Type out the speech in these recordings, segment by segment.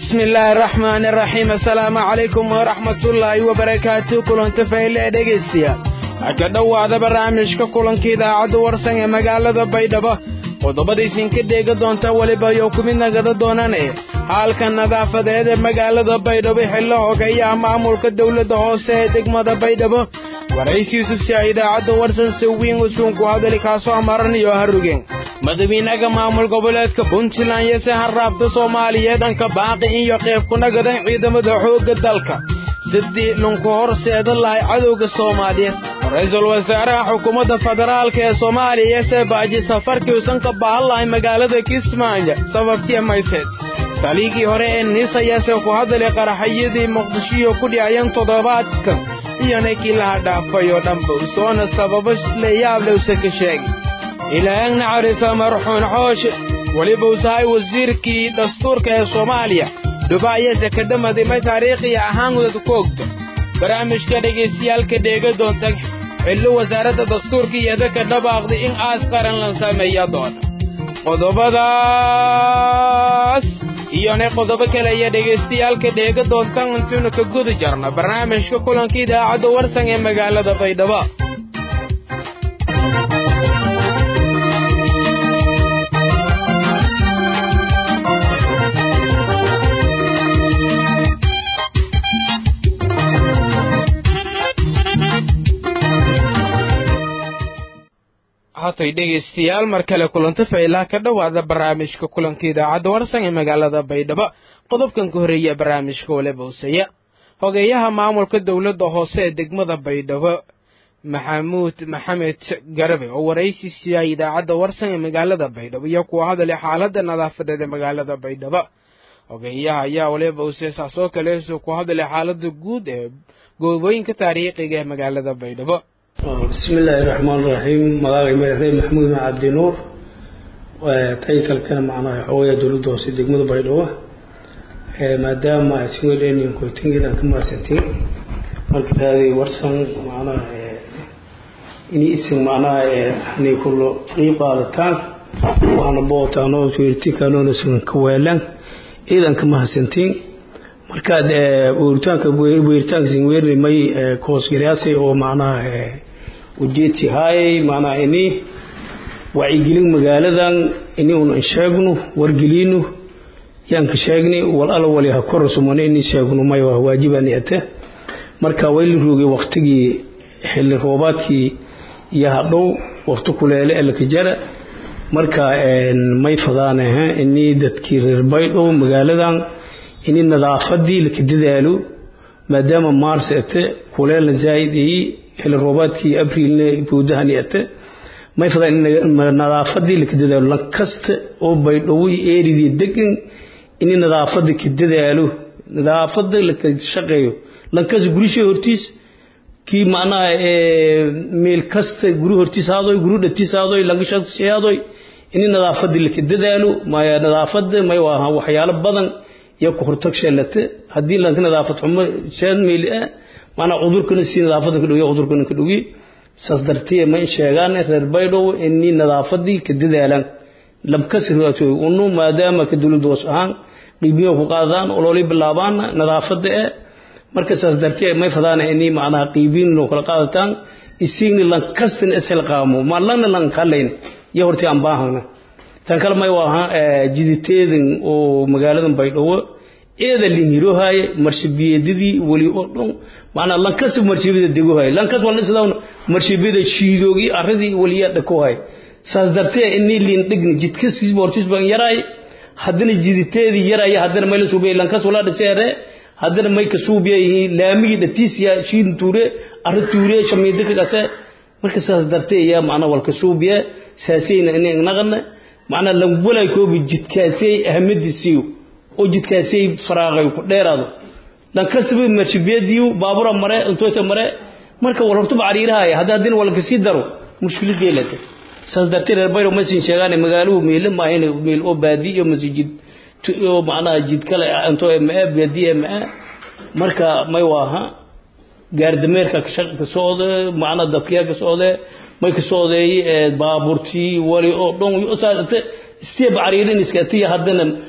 bismi illaahi araxmaani araxiim assalaamu calaykum waraxmatullaahi wabarakaatu kulanta fayle ee dhegaystayaal waxaa ka dhowaada barnaamijka kulanka idaacadda warsan ee magaalada baydhabo qodobadaysin ka dheega doonta weliba iyo ku mid nagada doonane haalka nadaafadeed ee magaalada baydhabo xillo hogeeyaha maamulka dowladda hoose ee degmada baydhabo waraysiisu si a idaacadda warsan si wiin usuunku hadali kaasoo amaran iyo harugeen madawiinaga maamul goboleedka puntland iyo se harraabta soomaaliyeed dhanka baaqi iyo qayb ku nagadan ciidamada xoogga dalka sidii lunku horseeda lahay cadowga soomaaliyeed ra-iisul wasaaraha xukuumadda federaalka ee soomaaliya se baaji safarkii usan ka baahan lahay magaalada kismaayo sababtiya mayseed taligii hore ee niis ayaase ku hadalay qaraxyadii muqdishiyo ku dhicayeen toddobaadkan iyo ninkii laha dhaafay oo dhanba usoona sababo leeyaable use ka sheegay ilaahag naxariisa marxuun xooshe weliba usahay wasiirkii dastuurka ee soomaaliya dhubaayase ka dhamadimay taariikhiya ahaan wadad ku ogto barnaamijka dhegaystayaalka dheega doonta xillo wasaaradda dastuurka iyo dadka dhabaaqday in aas qaran la sameeya doona qodobadaas iyona qodobo kale iyo dhegaystayaalka dheega doontan intaynu ka guda jarna barnaamijka kulanka idaacadda warsan ee magaalada baydhabo hatay dhegaystayaal mar kale kulanta faylaha ka dhowaada barnaamijka kulanka idaacadda warsan ee magaalada baydhabo qodobkan ka horreeya barnaamijka waliba useya hogeeyaha maamulka dowladda hoose ee degmada baydhabo maxamuud maxamed garabe oo waraysi siiyay idaacadda warsan ee magaalada baydhabo iyo kuwa hadalay xaaladda nadaafadeed ee magaalada baydhabo hogeeyaha ayaa waliba useesaasoo kaleesu ku hadalay xaaladda guud ee goobooyinka taariikhiga ee magaalada baydhabo bismi illaahi raxmaan raxiim magacay madaxweyne maxamuud ma cabdinuur taytalkana macnaha xoogayaa dowladda hoose degmada baydhabo maadaama siweldenian koytangeedaan ka mahadsantiin marka raadi warsan macnaha ini isin macnaha hani kulo qiib qaadataan waxaana bootaanoo weeritinkanoona sugan ka weelaan ciidan ka mahadsantiin markaad weeritaanka weeritaanka sin weerni may koosgaraasay oo macnaha ujeedsi haayay macnaha ini wacyigelin magaaladan ini un sheegno wargelino yaan ka sheegnay wal alla wali ha korasumane ini sheegno may waa waajibani ate marka wayla roogay waktigii xilli roobaadkii iyo hadhow wakti kuleele ee lakajara marka may fadaan ini dadkii reer baydhow magaaladan ini nadaafadii laka dadaalo maadaama maars ate kuleelna zaaid iyi xilli roobaadkii abriilna buudahani ate may fadaan in nadaafadii laka dadaalo lankasta oo baydhowo eeridii degan ini nadaafada ka dadaalo nadaafada laka shaqeeyo lankasta gurishay hortiis kii macnaha meel kasta guri hortiis haadoy guri dhatiis haadoy lankashaqsi haadoy ini nadaafadii laka dadaalo maya nadaafada may waa waxyaalo badan iyo ku hortag sheelate haddii lanka nadaafad xumo shaan meeli ah maanaa cudurkana si nadaafadan ka dhowiy cudurkana ka dhowiy saas dartee ma sheegaan reer baydhow inii nadaafadii ka dadaalaan labkasri unu maadaama ka dowladda hoos ahaan qiibiyo ku qaadaan ololay bilaabaana nadaafada eh marka saas dartee may fadaan inii macnaha qiibiin loo kala qaadataan isigni lankastan isel qaamo ma lana lan kalayn iyo hortii aan baahana tan kale may waaha jiditeedan oo magaaladan baydhabo eeda linhirohaye marshabiyeedadii weli oo dhan macnaa lankasta marshibiyada degohaye lankas wala sidaa marshibiyada shiidoogi arradii weliyaa dhakohaye saas dartee inii liin dhigni jidka siisba hortiis baan yaraay haddana jiditeedii yaraya haddana may la suubiyay lankas walaa dhiseere haddana may ka suubiyayihi laamigii dhatiisiya shiidin tuure arri tuure shamiida ka dhase marka saas dartee yaa macnaa walka suubiya saasayna inay naqana macnaa lawalay koobi jidkaasay ahamadiisiyo oo jidkaasay faraaqay ku dheeraado lankasaba marshibiyadiiu baabura mare intoota mare marka wal hortuba cariirahay hadda haddina walka sii daro mushkilad yeelata saas dartee reer bayro masin sheegaan magaaluhu meele maahayn meel oo baadi iyo masjid oo macnaha jid kale intoo ma baadi ma marka may waaha gaardameerka ka socda macnaha dadkiyaa ka socda may ka socdeey baaburtii wali oo dhan saasate istiya bacariirin iskatiya haddana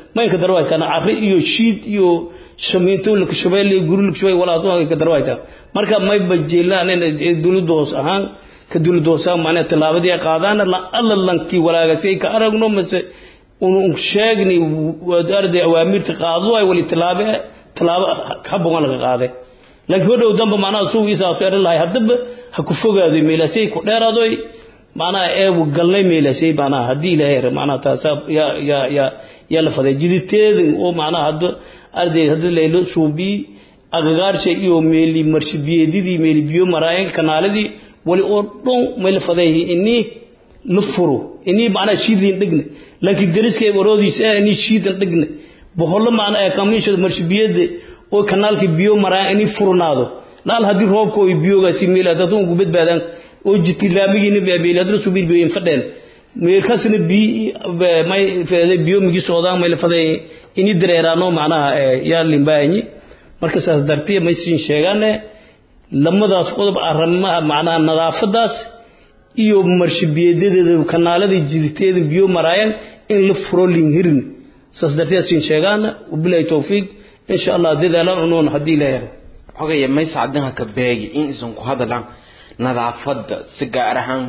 maynka darwaytaan cari iyo shiid iyo shamiinto lakashabeel guri lakashabeel walaa ka darwaytaa marka may bajeelaan dowladda hoos ahaan ka dowladda hoos ahaan macnaha tallaabadii ay qaadaan alla lankii walaagasay ka aragno mase un sheegni arday awaamirta qaado ay wali tallaabe tallaabo habogan laga qaade laakiin hodhow damba macnaha suu isaaso eran lahay haddaba ha ku fogaado meelaasay ku dheeraadoy macnaha eebu galnay meelaasay macnaha haddii ilaahay macnaha taasaa yaa yaa yaa yaa la faday jiditeedin oo macnaha hadda arday hadda laylo suubii agagaarsha iyo meeli marshibiyeedidii meeli biyo maraayeen kanaaladii wali oo dhan may la faday inii la furo inii macnaha shiidin dhigna laakiin dariska waroodiisa inii shiidan dhigna bohollo macnaha kamiisha marshibiyada oo kanaalka biyo maraan inii furnaado laal haddii roobka oo biyogaasi meela dad ugu badbaadaan oo jitilaamigiina beeli hadda suubii biyo in fadheen meelkaasna biyo may feeday biyo migi socdaan may la faday inii dareeraano macnaha yaa limbaanyi marka saas dartiya may siin sheegaane lamadaas qodob arrimaha macnaha nadaafadaas iyo marshibiyeedadeeda kanaaladii jiditeeda biyo maraayaan in la furo linhirin saas dartiya siin sheegaana wabilahi towfiiq insha allah dadaalaan unoon haddii la yaro xogaya maysa cadinha ka beegi in isan ku hadlaan nadaafada si gaar ahaan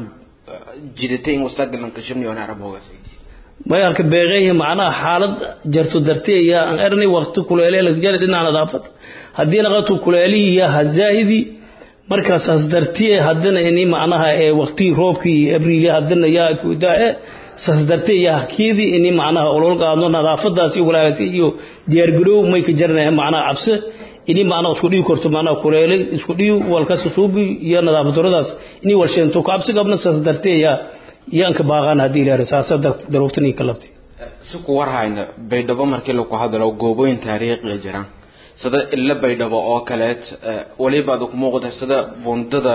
jidata in wasaqalan ka shabni ona arab hogaasay may arka beeqeeya macnaha xaalad jarto dartee yaa aan ernay waqti kuleele la jari dhinaca nadaafad haddii laqatu kuleelihi yaa hazaahidi markaasaas dartee haddana ini macnaha ee waqtigii roobkii abriil haddana yaa kudaa saas dartee yaa hakiidii ini macnaha olol qaadno nadaafadaas iyo walaagasi iyo diyaargaroow may ka jaranaya macnaha cabse ini macnaha isku dhigi korto macnaha kuleele isku dhigi walkasta suubi iyo nadaafaddaradaas ini walsheento ku cabsi qabna saas dartee yaa yaanka baaqaan haddii ilaahay saasa daruuftanii ka labtay si ku warhayna baydhabo markii lagu hadlo goobooyin taariikhiya jiraan sida illa baydhabo oo kaleet waliba aad ku muuqda sida bundada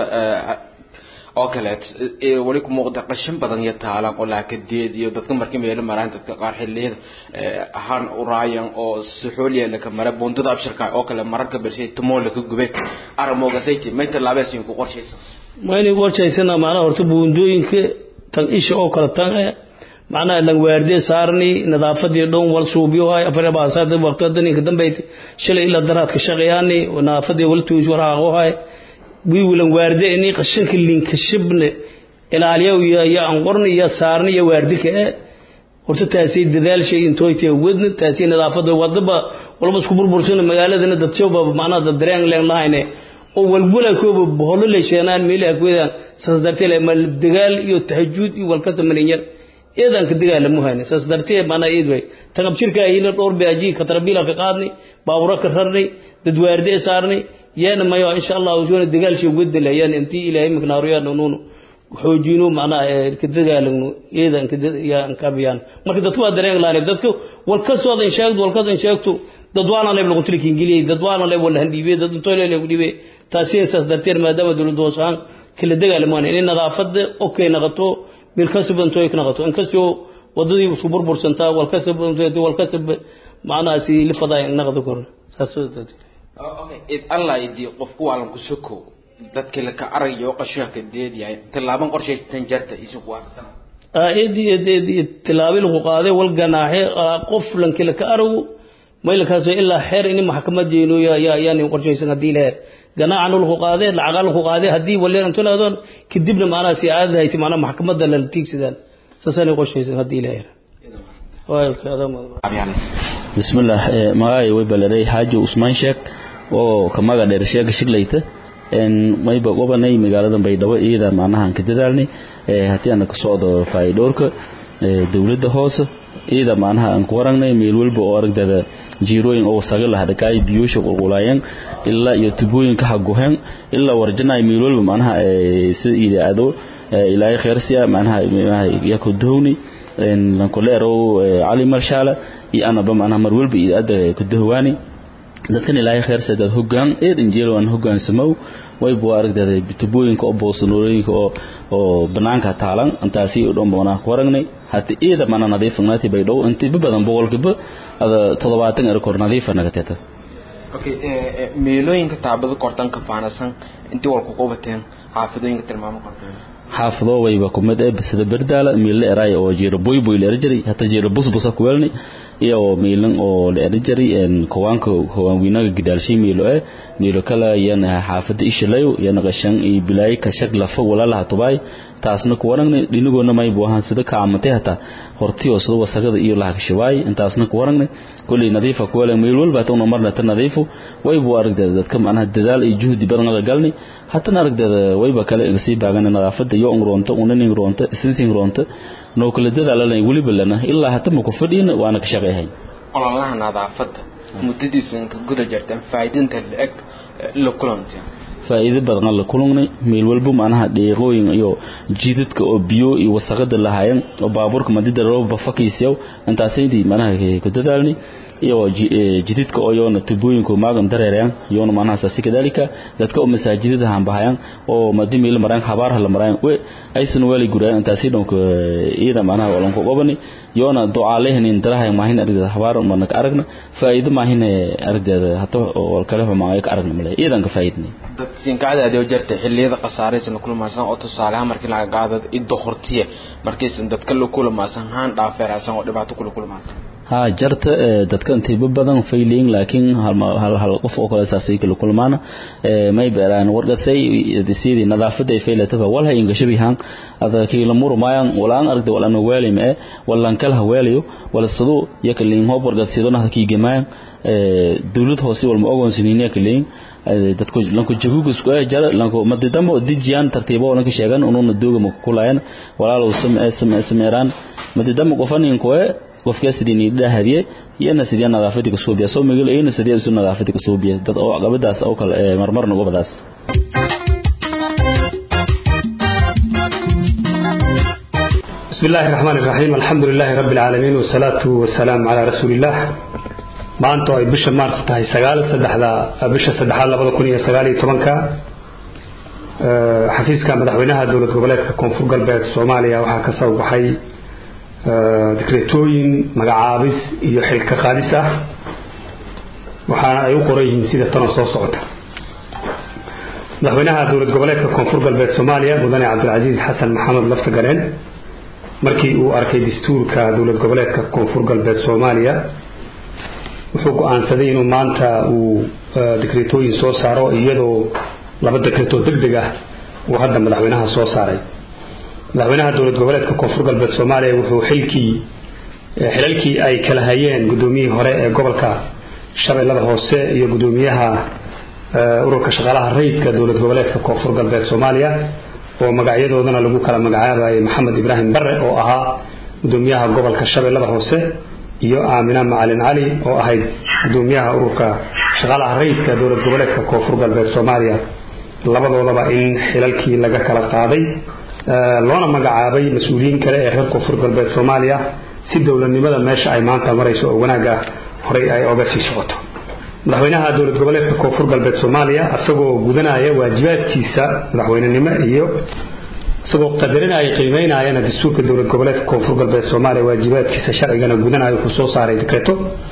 oo kaleet wali ku muuqda qashin badan iyo taalan oo laakadeed iyo dadka markii meelo maraan dadka qaar xilliyada ahaan uraayan oo suxuuliya laka mara bundada abshirka oo kale mararka bershay tumoo laka gube aramoogasayti may tallaabeesin ku qorshaysan ma inay qorshaysana macnaha horta buundooyinka tan isha oo kale tan eh macnaha langwaardee saarni nadaafadii dhan wal suubiyohay afar baasaad waqtadani ka dambeeyay shalay ila daraad ka shaqeeyani nadaafadii wal tuus waraaqohay wi wilan waarde ini qashinka linka shibne ilaaliyo ya ya aan qorni ya saarni ya waardika eh horta taasi dadaal shay intooytay wadna taasi nadaafada wadaba walba isku burbursan magaaladana dad shooba macnaha dad dareen leen lahayne oo walbula kooba boholo leesheenaan meelaha kuwada saas dartee mal dagaal iyo tahajjud iyo walkasta malinyar eedan ka dagaal mu hayne saas dartee mana eed way tagab jirka ayina dhowr baaji ka tarbila ka qaadni baabura ka rarnay dad waarde saarnay yaana mayo insha Allah wuxuu dagaal shay wadala yaan intii ilaahay magnaariyo nuunu xoojino macna ka dagaalano eedan ka yaan ka biyaan marka dadku waa dareen laanay dadku walkasta wada sheegdo walkasta sheegto dad waana leeb lagu tiri ingiliis dad waana leeb wala handiibe dad intoo leeb dhibe taasi saas darteed maadaama dawladda hoos ahaan kala dagaalamaan in nadaafada okay naqato bil kasab intoo ay naqato in kastoo wadadii isku burbursantaa wal kasab wal kasab macnaha si lifadaa naqdo kor saas okay id allah idii qofku waalan ku soko dadka la ka arayo qashinka deedyahay tilaaban qorshaysan jarta isu ku waafsan aadi aadi tilaabi lagu qaaday wal ganaaxe qof lanka la ka arago maylkaas ilaa xeer in maxkamad jeeno ya ya yani qorshaysan hadii leer ganaacan lagu qaaday lacag lagu qaaday hadii waleer inta laadon kadibna macnaha si aadahay hayti macnaha maxkamadda la tiigsadaan saasana qorshaysan hadii leer بسم الله magaay way balaray haajo usmaan sheek oo kamaga dheer sheega shiglayta een mayba gobanay magaalada baydhabo iyada macnaha ka dadaalnay ee hadii aan ka socdo faa'iidoorka ee dawladda hoose iyada macnaha aan ku waragnay meel walba oo aragdada jiirooyin oo sagal ah dhakay biyosha qulqulayeen ilaa iyo tubooyinka hagohen ilaa warjanay meel walba macnaha ee si ilaado ilaahay khayrsiya macnaha ya ku dawni een lan kuleero ali marshala iyo anaba macnaha mar walba ilaada ku dawani dadkan ilaahay khayr sadad hogaan eed injeel waan hogaan samow way buu aragdada tubooyinka oo boosanooyinka oo oo banaanka taalan intaasi u dhan boona ku waragnay hata eeda mana nadiifnaati bay dhow intii badan boqolkiiba ada 70 er kor nadiif naga tata okay ee meelooyinka taabada kortan ka faanasan intii walku qobateen xaafidooyinka tilmaamo korteen xaafado wayba kumid ee sida berdaala miille eray oo jira boy boy leer jiray hata jira bus busa ku welni iyo miilan oo la eri jiray kowaanka kowaanweynaga gidaalshay miilo eh miilo kale yana xaafada ishalayo yana qashan iyo bilaay ka shag lafa walalaha tubaay taasna kuwaragna dhinigoona may buu ahaan sida kaamatay hataa hortiyoo sida wasaqada iyo laha kashawaay intaasna kuwaragna kulli nadiifa kuwale meel walba tawna marna ta nadiifu way buu aragdeeda dadka macnaha dadaal iyo juhdi badan la galni hatana aragdeeda wayba kale iga sii baagan nadaafada iyo ungroonta unaning roonta sinsin roonta noo kala dadaalalay weliba lana ilaa hata ma ku fadhiin waana ka shaqeeyahay ololaha nadaafada muddadiisa ka guda jirtaan faa'iidinta la-eg la kulantay faa'iido badan la kulungnay meel walba macnaha dheeqooyin iyo jidadka oo biyo iyo wasaqada lahaayeen oo baabuurka madida rooba fakaysiyow intaasaydi macnaha ku dadaalni iyo jidadka oo yoona tubooyinka maagan dareerayaan yoona macnaha saasi kadalika dadka oo masaajidada hanbahayaan oo madi meel maraan habaarha la maraan we aysan wali guraan intaasi dhanka iyada macnaha walan ku qabani yoona ducaalehnin darahay maahin aragda habaar marna ka aragna faa'iido maahin aragda hata oo kale xumaa ka aragna male iyadan ka faa'iidnay siinkacadaadi oo jirta xilliyada khasaaraysan kulmaysan oo tusaale ahaan markii laga qaado idda hortiye markaysan dadka la kulmaysan haan dhaafeeraysan oo dhibaato kula kulmaysan ha jarta dadka intiiba badan failing laakiin hal hal qof oo kale saasay kala kulmaana may beeraan warqasay sidii nadaafada ay faylataba walha ingashabihan ada kiila murmayaan walaan aragda walaan weelime ee walaan kala weelayo wala sidoo yakalin hob warqasidona hakii gemayaan dawlad hoose walma ogoonsinina kalin dadku lanku jagugus ku jara lanku madidamo dijiyaan tartiibo lanku sheegan ununa dooga ma kulayaan walaalow samee samee sameeraan madidamo qofanin ku qofka sidii dhahadiye yana sidii nadaafadii ka soo biya soo migil ayna sidii isu nadaafadii ka soo biya dad oo qabadaas oo kale marmarna gobadaas بسم الله الرحمن الرحيم الحمد لله رب العالمين والصلاة والسلام على رسول الله maanta ay bisha maars tahay sagaal saddexda bisha saddexaad labada kun iyo sagaal iyo tobanka xafiiska madaxweynaha dowlad goboleedka koonfur galbeed soomaaliya waxaa ka soo baxay dikreetooyin magacaabis iyo xilka qaadis ah waxaana ay u qoran yihiin sida tanoo soo socota madaxweynaha dowlad goboleedka koonfur galbeed soomaaliya mudane cabdilcasiis xasan maxamed laftagareen markii uu arkay dastuurka dowlad goboleedka koonfur galbeed soomaaliya wuxuu go-aansaday inuu maanta uu dikreetooyin soo saaro iyadoo laba dekreetoo deg deg ah uu hadda madaxweynaha soo saaray madaxweynaha dowlad goboleedka koonfur galbeed soomaaliya wuxuu xilkii xilalkii ay kala hayeen guddoomiyihii hore ee gobolka shabeellada hoose iyo guddoomiyaha ururka shaqaalaha rayidka dowlad goboleedka koonfur galbeed soomaaliya oo magacyadoodana lagu kala magacaabayay maxamed ibraahim bare oo ahaa guddoomiyaha gobolka shabeellada hoose iyo aamina macalin cali oo ahayd gudoomiyaha ururka shaqaalaha rayidka dowlad goboleedka koonfur galbeed soomaaliya labadoodaba in xilalkii laga kala qaaday loona magacaabay mas-uuliyiin kale ee reer koonfur galbeed soomaaliya si dowladnimada meesha ay maanta marayso oo wanaagga horey ay oga sii socoto madaxweynaha dowlad goboleedka koonfur galbeed soomaaliya isagoo gudanaya waajibaadkiisa madaxweynenimo iyo isagoo qadarinaya qiimeynayana dastuurka dowlad goboleedka koonfur galbeed soomaaliya waajibaadkiisa sharcigana gudanaya wuxuu soo saaray dekreto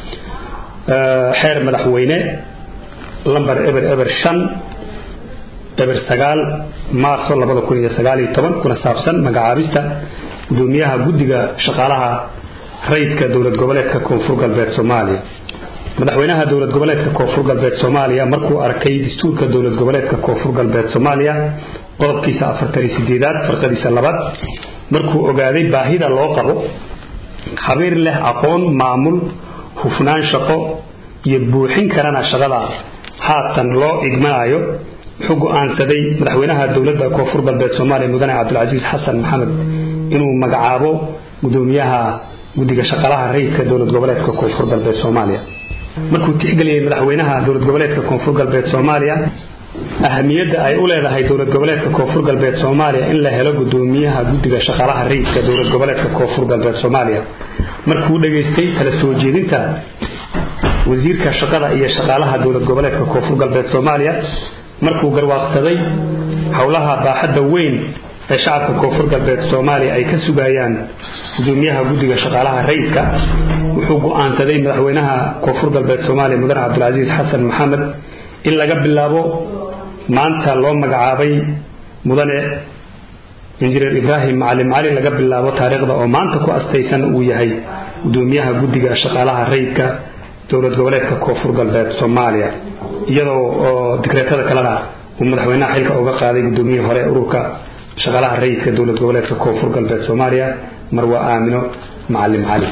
xeer madaxweyne lamber eber eber shan eber sagaal maarso labada kun iyo sagaal iyo toban kuna saabsan magacaabista gudoomiyaha guddiga shaqaalaha rayidka dowlad goboleedka koonfur galbeed soomaaliya madaxweynaha dowlad goboleedka koonfur galbeed soomaaliya markuu arkay dastuurka dowlad goboleedka koonfur galbeed soomaaliya qodobkiisa afartan iyo sideedaad farqadiisa labaad markuu ogaaday baahida loo qabo khabiir leh aqoon maamul hufnaan shaqo iyo buuxin karana shaqada haatan loo igmanayo wuxuu go-aansaday madaxweynaha dowladda koonfur galbeed soomaaliya mudane cabdilcasiis xasan maxamed inuu magacaabo gudoomiyaha guddiga shaqaalaha rayidka dowlad goboleedka koonfur galbeed soomaaliya markuu tixgeliyey madaxweynaha dowlad goboleedka koonfur galbeed soomaaliya ahamiyadda ay u leedahay dowlad goboleedka koonfur galbeed soomaaliya in la helo gudoomiyaha guddiga shaqaalaha rayidka dowlad goboleedka koonfur galbeed soomaaliya markuu dhageystay kala soo jeedinta wasiirka shaqada iyo shaqaalaha dowlad goboleedka koonfur galbeed soomaaliya markuu garwaaqsaday howlaha baaxadda weyn ee shacabka koonfur galbeed soomaaliya ay ka sugayaan gudoomiyaha guddiga shaqaalaha rayidka wuxuu go-aansaday madaxweynaha koonfur galbeed soomaaliya mudane cabdilcasiis xasan maxamed in laga bilaabo maanta loo magacaabay mudane injineer ibraahim macalin cali laga bilaabo taariikhda oo maanta ku astaysan uu yahay gudoomiyaha guddiga shaqaalaha rayidka dowlad goboleedka koonfur galbeed soomaaliya iyadoo oo dikreetada kalena uu madaxweynaha xilka uga qaaday gudoomiyihii hore ururka shaqaalaha rayidka dowlad goboleedka koonfur galbeed soomaaliya marwa aamino macalin cali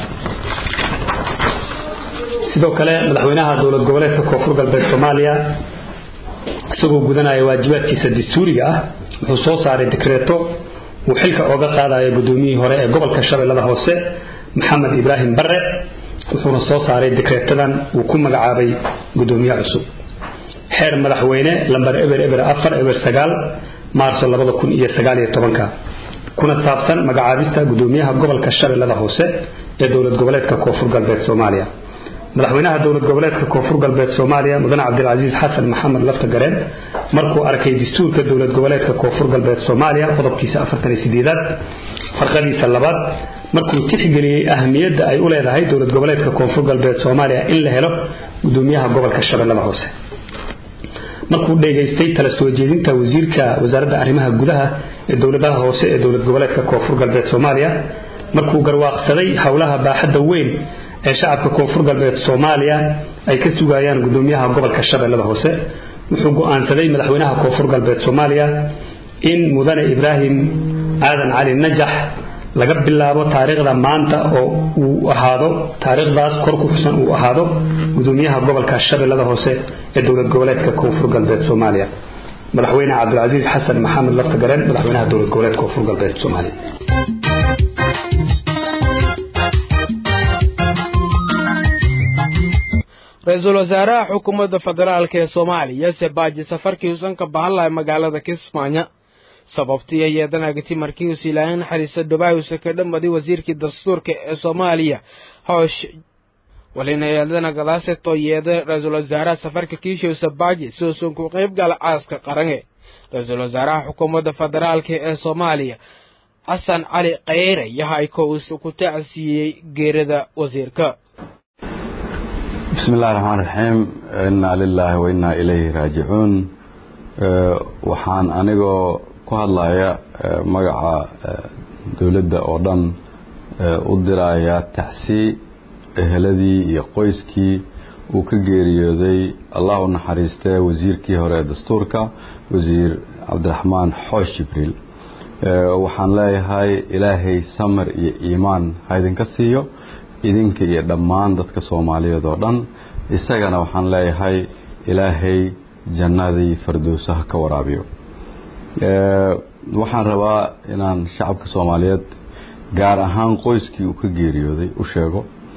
sidoo kale madaxweynaha dowlad goboleedka koonfur galbeed soomaaliya isagoo gudanaya waajibaadkiisa dastuuriga ah wuxuu soo saaray dikreeto uu xilka ooga qaadayo gudoomiyihii hore ee gobolka shabeellada hoose maxamed ibraahim bare wuxuuna soo saaray dikreetadan uu ku magacaabay gudoomiye cusub xeer madaxweyne lambar eber eber afar eber sagaal maarso labada kun iyo sagaal iyo tobanka kuna saabsan magacaabista gudoomiyaha gobolka shabeellada hoose ee dowlad goboleedka koonfur galbeed soomaaliya madaxweynaha dowlad goboleedka koonfur galbeed soomaaliya mudane cabdilcasiis xasan maxamed lafta gareen markuu arkay dastuurka dowlad goboleedka koonfur galbeed soomaaliya qodobkiisa afartan iyo sideedaad farqadiisa labaad markuu tixgeliyey ahamiyadda ay u leedahay dowlad goboleedka koonfur galbeed soomaaliya in la helo gudoomiyaha gobolka shabeellada hoose markuu dhegaystay tala soo jeedinta wasiirka wasaaradda arrimaha gudaha ee dowladaha hoose ee dowlad goboleedka koonfur galbeed soomaaliya markuu garwaaqsaday howlaha baaxadda weyn ee shacabka koonfur galbeed soomaaliya ay ka sugayaan gudoomiyaha gobolka shabeellada hoose wuxuu go'aansaday madaxweynaha koonfur galbeed soomaaliya in mudane ibraahim aadan cali najax laga bilaabo taariikhda maanta oo uu ahaado taariikhdaas kor ku xusan uu ahaado gudoomiyaha gobolka shabeellada hoose ee dowlad goboleedka koonfur galbeed soomaaliya madaxweyne cabdilcasiis xasan maxamed lafta gareen madaxweynaha dowlad goboleedka koonfur galbeed soomaaliya ra-iisul wasaaraha xukuumadda federaalk ee soomaaliya sebaaji safarkii uusan ka bahan lahay magaalada kismaayo sababtii yeedanagti markiius ilaahay naxariista dhubaayuusa ka dhammaday wasiirkii dastuurka ee soomaaliya hoosh walina yeedana gadaasetoo yeeda ra-iisul wasaaraha safarka kiishow sabaaji si uusan ku qayb gala caaska qarange ra-iisul wasaaraha xukuumadda federaalk ee soomaaliya xasan cali kheyre yahayko uusa ku tacsiiyey geerida wasiirka bismi illahi raxmaan raxiim innaa lilaahi wa innaa ilayhi raajicuun waxaan anigoo ku hadlaya magaca dowladda oo dhan u diraya tacsi eheladii iyo qoyskii uu ka geeriyooday allah u naxariistee wasiirkii hore ee dastuurka wasiir cabdiraxmaan xoosh jibriil waxaan leeyahay ilaahay samar iyo iimaan ha idinka siiyo idinka iyo dhammaan dadka soomaaliyeed oo dhan isagana waxaan leeyahay ilaahay jannadii fardowsaha ka waraabiyo waxaan rabaa inaan shacabka soomaaliyeed gaar ahaan qoyskii uu ka geeriyooday u sheego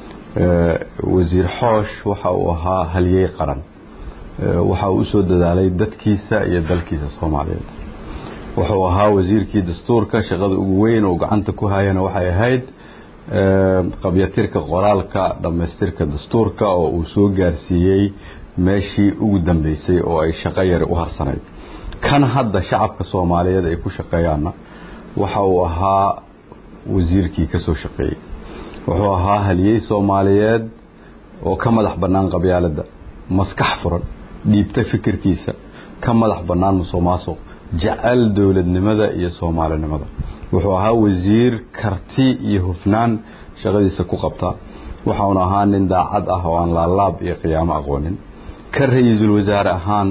wasiir xoosh waxa uu ahaa halyey qaran waxa uu usoo dadaalay dadkiisa iyo dalkiisa soomaaliyeed wuxuu ahaa wasiirkii dastuurka shaqada ugu weyn oo gacanta ku hayana waxay ahayd qabyatirka qoraalka dhammaystirka dastuurka oo uu soo gaarsiiyey meeshii ugu dambeysay oo ay shaqo yari u harsanayd kan hadda shacabka soomaaliyeed ay ku shaqeeyaanna waxa uu ahaa wasiirkii ka soo shaqeeyey wuxuu ahaa haliyey soomaaliyeed oo ka madax bannaan qabyaaladda maskax furan dhiibta fikirkiisa ka madax bannaan musuq maasuq jecel dowladnimada iyo soomaalinimada wuxuu ahaa wasiir karti iyo hufnaan shaqadiisa ku qabta waxauna ahaa nin daacad ah oo aan laalaab iyo qiyaamo aqoonin ka ra-iisul wasaare ahaan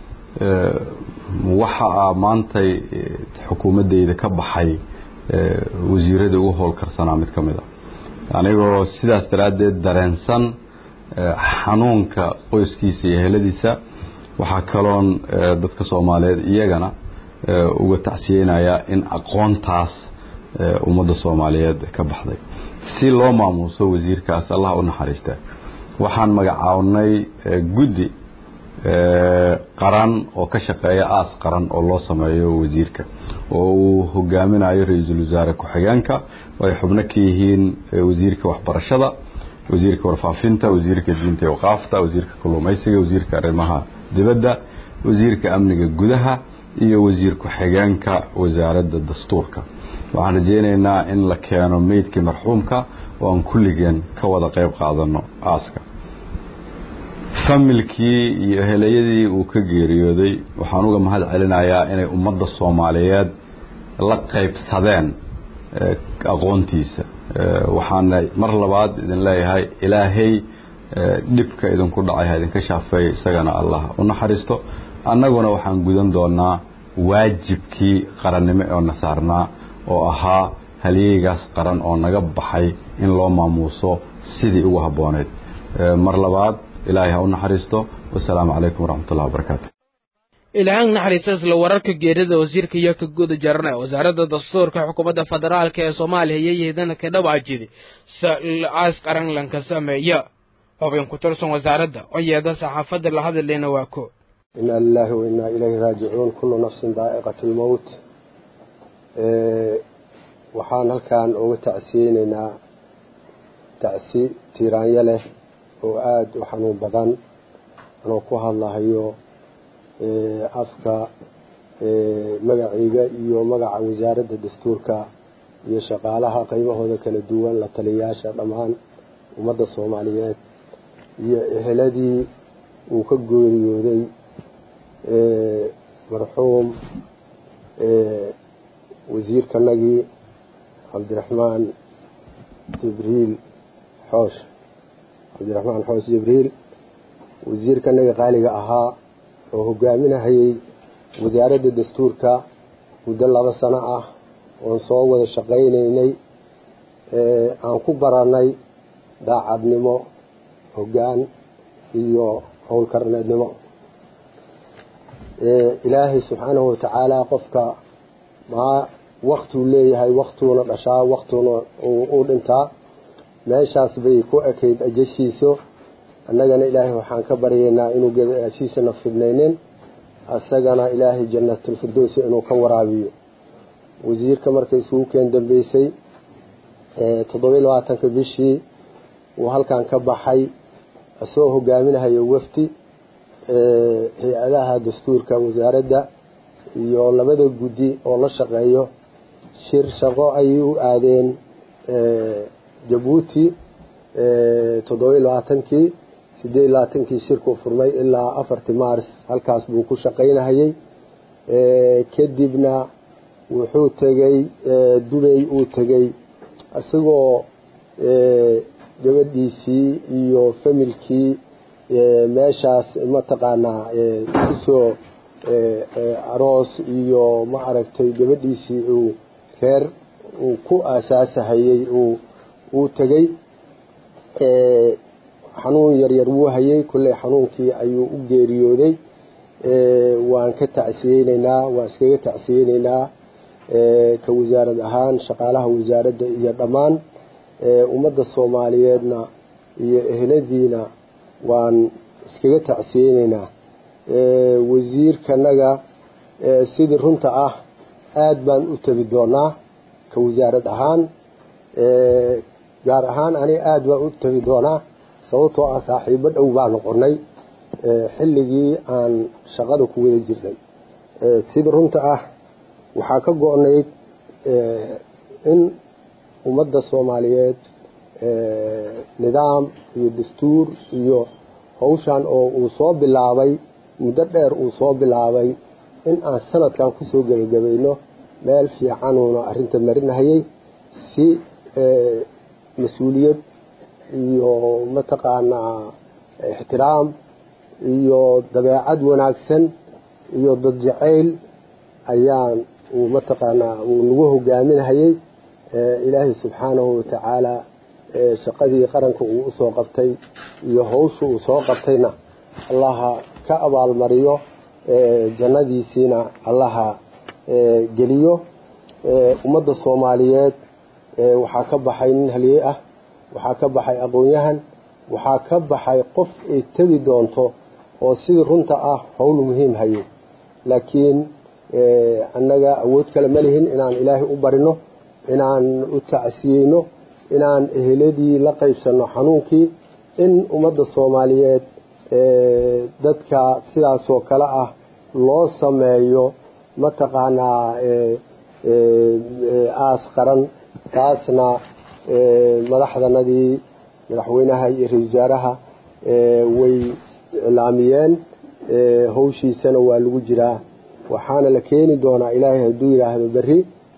waxa maantay xukuumaddeyda ka baxay wasiirada ugu howlkarsanaa mid ka mid a anigoo sidaas daraaddeed dareensan xanuunka qoyskiisa iyo heladiisa waxaa kaloon dadka soomaaliyeed iyagana uga tacsiyeynaya in aqoontaas ummadda soomaaliyeed ka baxday si loo maamuuso wasiirkaas allah u naxariista waxaan magacaabnay guddi qaran oo ka shaqeeya aas qaran oo loo sameeyo wasiirka oo uu hogaaminayo ra-iisul wasaare ku-xigeenka oo ay xubno ka yihiin wasiirka waxbarashada wasiirka warfaafinta wasiirka diinta iyo waqaafta wasiirka kalluumaysiga wasiirka arrimaha dibadda wasiirka amniga gudaha iyo wasiir ku-xigeenka wasaaradda dastuurka waxaan rajeynaynaa in la keeno meydkii marxuumka oo aan kulligeen ka wada qayb qaadano aaska familkii iyo helayadii uu ka geeriyooday waxaan uga mahad celinayaa inay ummadda soomaaliyeed la qaybsadeen aqoontiisa waxaana mar labaad idin leeyahay ilaahay dhibka idinku dhacay ha idinka shaafeeya isagana allah u naxariisto annaguna waxaan gudan doonaa waajibkii qarannimo oo na saarnaa oo ahaa halyeygaas qaran oo naga baxay in loo maamuuso sidii ugu habbooneyd mar labaad ilaahay ha u naxariisto wasalaamu calaykum waraxmatullahi wabarakaatu ilaahan naxariista isla wararka geerida wasiirka iyo ka guda jarana wasaaradda dastuurka xukuumadda federaalka ee soomaaliya iyo yeedana ka dhawaajida aas qaranlanka sameeya xubin ku tirsan wasaaradda oo yeeda saxaafadda la hadlayna waa ko ina lilahi wa inaa ilayhi raajicuun kullu nafsin daa'iqat lmowt waxaan halkan uga tacsiyeyneynaa tacsi tiiraanyo leh oo aada u xanuun badan anoo ku hadlahayo afka magacayga iyo magaca wasaaradda dastuurka iyo shaqaalaha qaybahooda kala duwan la taliyayaasha dhammaan ummadda soomaaliyeed iyo eheladii uu ka geeriyooday marxuum wasiirkanagii cabdiraxmaan jibriil xoosh cabdiraxmaan xoosh jibriil wasiirkanagii qaaliga ahaa oo hogaaminahayay wasaaradda dastuurka muddo laba sano ah oon soo wada shaqaynaynay aan ku baranay daacadnimo hoggaan iyo howlkarneednimo ilaahay subxaanahu watacaala qofka maa waktuu leeyahay waktuuna dhashaa waktuuna u dhintaa meeshaas bay ku ekayd ajashiiso annagana ilaahay waxaan ka baryaynaa inuu gadaashiisana fidnaynin isagana ilaahay janatulfirdowsi inuu ka waraabiyo wasiirka markay isugu keen dambeysay toddobiyi labaatanka bishii uu halkan ka baxay isagoo hogaaminahayo wafdi hay-adaha dastuurka wasaaradda iyo labada guddi oo la shaqeeyo shir shaqo ayay u aadeen jabuuti toddobiyi labaatankii sideed iyo labaatankii shirku furmay ilaa afartii mars halkaas buu ku shaqaynahayay kadibna wuxuu tegey dubay uu tegey isagoo gabadhiisii iyo familkii meeshaas mataqaanaa kusoo aroos iyo ma aragtay gabadhiisii uu reer uu ku aasaasahayey uu tegey xanuun yaryar wuu hayay kolley xanuunkii ayuu u geeriyooday waan ka tacsiyeyneynaa waan iskaga tacsiyeyneynaa ka wasaarad ahaan shaqaalaha wasaaradda iyo dhammaan ummadda soomaaliyeedna iyo eheladiina waan iskaga tacsiyeyneynaa wasiirkanaga sidii runta ah aada baan u tegi doonaa ka wasaarad ahaan gaar ahaan aniga aada baan u tegi doonaa sababtoo ah saaxiibo dhow baa noqonay xilligii aan shaqada ku wada jirnay sida runta ah waxaa ka go-nayd in ummadda soomaaliyeed nidaam iyo dastuur iyo hawshan oo uu soo bilaabay muddo dheer uu soo bilaabay in aan sanadkan kusoo gebagabayno meel fiicanuuna arrinta marinahayay si mas-uuliyad iyo mataqaanaa ixtiraam iyo dabeecad wanaagsan iyo dad jacayl ayaan uu mataqaanaa uu nagu hogaaminahayay ilaahay subxaanahu watacaala shaqadii qaranka uu usoo qabtay iyo hawsha uu soo qabtayna allaha ka abaalmariyo jannadiisiina allaha geliyo ummadda soomaaliyeed waxaa ka baxay nin haliyey ah waxaa ka baxay aqoon-yahan waxaa ka baxay qof ay tegi doonto oo sidii runta ah howl muhiim hayay laakiin annaga awood kale ma lihin inaan ilaahay u barino inaan u tacsiyeyno inaan eheladii la qaybsanno xanuunkii in ummadda soomaaliyeed dadka sidaasoo kale ah loo sameeyo mataqaanaa aas qaran taasna madaxdanadii madaxweynaha iyo ra-isul wasaaraha way iclaamiyeen hawshiisana waa lagu jiraa waxaana la keeni doonaa ilaahay hadduu yidhaahdo berri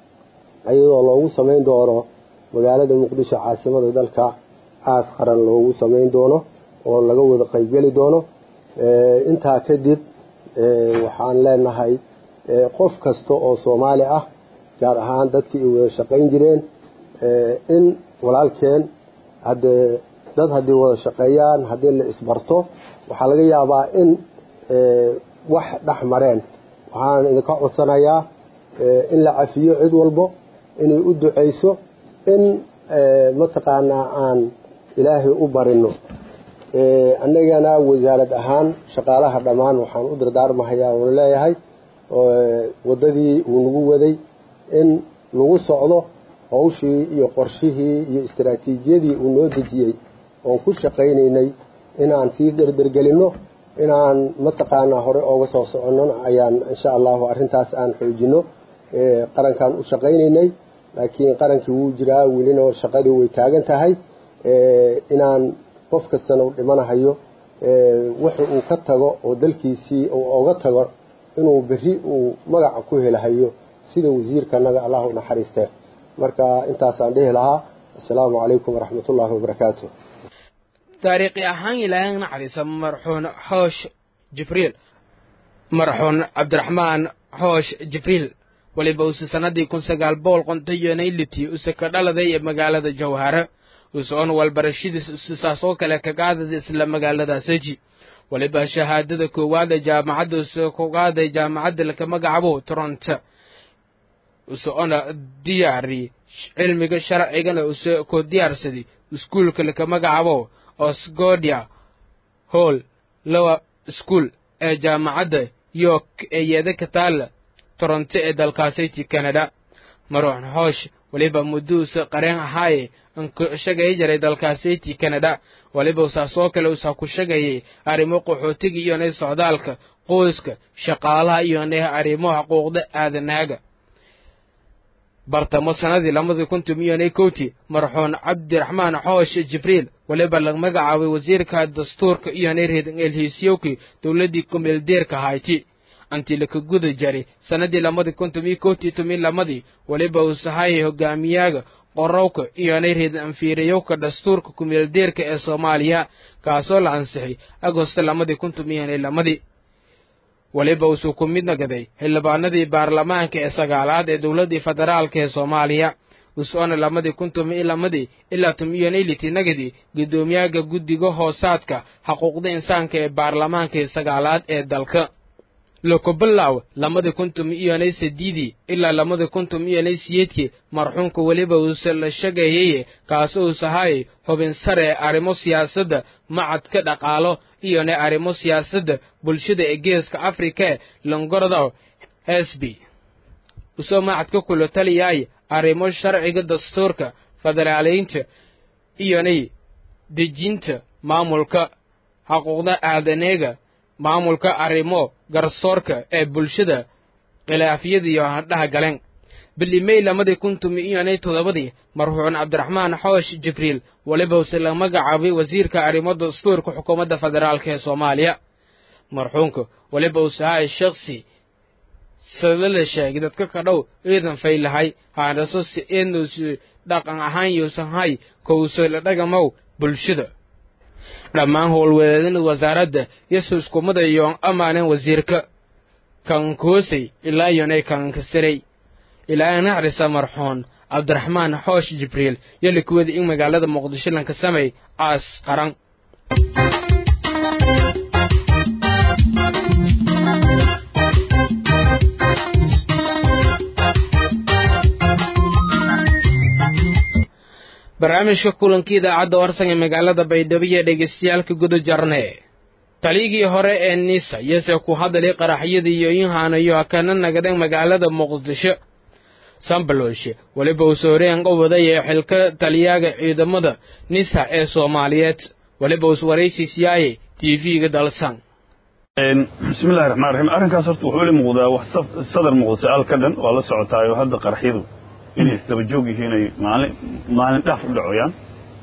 iyadoo loogu samayn doono magaalada muqdisho caasimada dalka aas qaran loogu samayn doono oo laga wada qaybgeli doono intaa kadib waxaan leenahay qof kasta oo soomaali ah gaar ahaan dadkii ay wada shaqayn jireen in walaalkeen haddee dad haddii wada shaqeeyaan haddii la isbarto waxaa laga yaabaa in wax dhex mareen waxaan idinka codsanayaa in la cafiyo cid walbo inay u duceyso in mataqaanaa aan ilaahay u barino annagana wasaarad ahaan shaqaalaha dhammaan waxaan u dardaarmahayaa oon leeyahay waddadii uu nagu waday in lagu socdo hawshii iyo qorshihii iyo istaraatiijiyadii uu noo dejiyey oon ku shaqaynaynay inaan sii derdergelinno inaan mataqaanaa hore ooga soo soconno ayaan insha allahu arrintaas aan xoojino qarankaan u shaqaynaynay laakiin qarankii wuu jiraa welina shaqadii way taagan tahay inaan qof kastana u dhimanahayo wuxa uu ka tago oo dalkiisii uu oga tago inuu berri uu magaca ku helahayo sida wasiirkanaga allah u naxariistee marka intaasaan dhihi lahaa assalaamu calaykum waraxmatullaahi wabarakaatu taariikhi ahaan ilaahay naxariisa marxuun xoosh jibriil marxuun cabdiraxmaan xoosh jibriil weliba uuse sannadii kun sagaal boqol qontayoonay litii use ka dhaladay ee magaalada jawhare usoon walbarashadiis usisaasoo kale ka qaadada isla magaalada seji weliba shahaadada koowaad ee jaamacadda use ku qaaday jaamacadda laka magacabo toronto useona diyaari cilmiga sharcigana use ku diyaarsaday iskuulka laka magacabo osgodia hall lowa school ee jaamacadda york ee yeeda ka taalla toronto ee dalkaasiti canada maruuxn hoosh weliba mudduusa qareen ahaaye anku shagay jaray dalkaasiti canada weliba usaasoo kale usaa ku shagayay arrimo qaxootiga iyonay socdaalka qoyska shaqaalaha iyonay arrimo xuquuqda aadanaaga bartamo sannadii lamadii kuntum iyonay kowti marxuun cabdiraxmaan xoosh jibriil weliba la magacaabay wasiirka dastuurka iyonay reedan elhiisyowki dowladdii kumeeldeerka hayti anti laka guda jari sannadii lamadii kuntum iyo kowti tumi lamadii weliba uu sahayay hogaamiyaaga qorowka iyonay reedan anfiiriyowka dastuurka kumeeldeerka ee soomaaliya kaasoo la ansixay agosto lamadii kuntum iyonay lamadii weliba uusuu ku mid nagaday xildhibaanadii baarlamaanka ee sagaalaad ee dowladdii federaalka ee soomaaliya usoona lamadii kuntum iyo lamadii ilaa tum iyonay liti nagadii guddoomiyaga guddiga hoosaadka xuquuqda insaanka ee baarlamaanka ee sagaalaad ee dalka lokobilaw lamadii kuntum iyonay sadiidii ilaa lamadii kuntum iyonay siyeedkii marxuumka weliba uuse la shagayeye kaas uusahaayay xubin sare ee arrimo siyaasadda macadka dhaqaalo iyonay arrimo siyaasadda bulshada ee geeska afrika ee longordow hesby usoo macadka kula taliyaay arrimo sharciga dastuurka federaaleynta iyonay dejinta maamulka xuquuqda aadaneega maamulka arrimo garsoorka ee bulshada khilaafyadiiyo hadhaha galeen bilimey lamadii kuntum iyonay toddobadii marxuun cabdiraxmaan xoosh jibriil weliba use la magacaabay wasiirka arrimo dastuurka xukuumadda federaalka ee soomaaliya marxuunka weliba use ahay shaksi sadala sheegay dadka ka dhow ciidan faylahay haanaso si eednus dhaqan ahaan yuusanhay kowse la dhagamow bulshada dhammaan howlwadeedada wasaaradda yesu iskumada yoon amaanen wasiirka kankoosay ilaa yonay kankasirey ilaa naxrisa marxuun cabdiraxmaan xoosh jibriil yoli kuwada in magaalada muqdisho lanka samay caas qaran barnaamijka kulankii idaacadda warsan ee magaalada baydhabo iyo dhegaystayaalka guda jarne taligii hore ee nisa yase ku hadalay qaraxyadii iyo inhaanayo kana nagaden magaalada muqdisho sambaloshe weliba uu sooreen qawaday ee xilka taliyaaga ciidamada nisa ee soomaaliyeed weliba us waraysiisyaayay tv-ga dalsan bismillahi raxmaan raxiim arrinkaas horta wuxuu ila muuqdaa wax sadar muuqda si-aal ka dhan waa la socotaayo hadda qaraxyadu inay isdaba joog yihiin ay maalin maalin dhaaf u dhacoyaan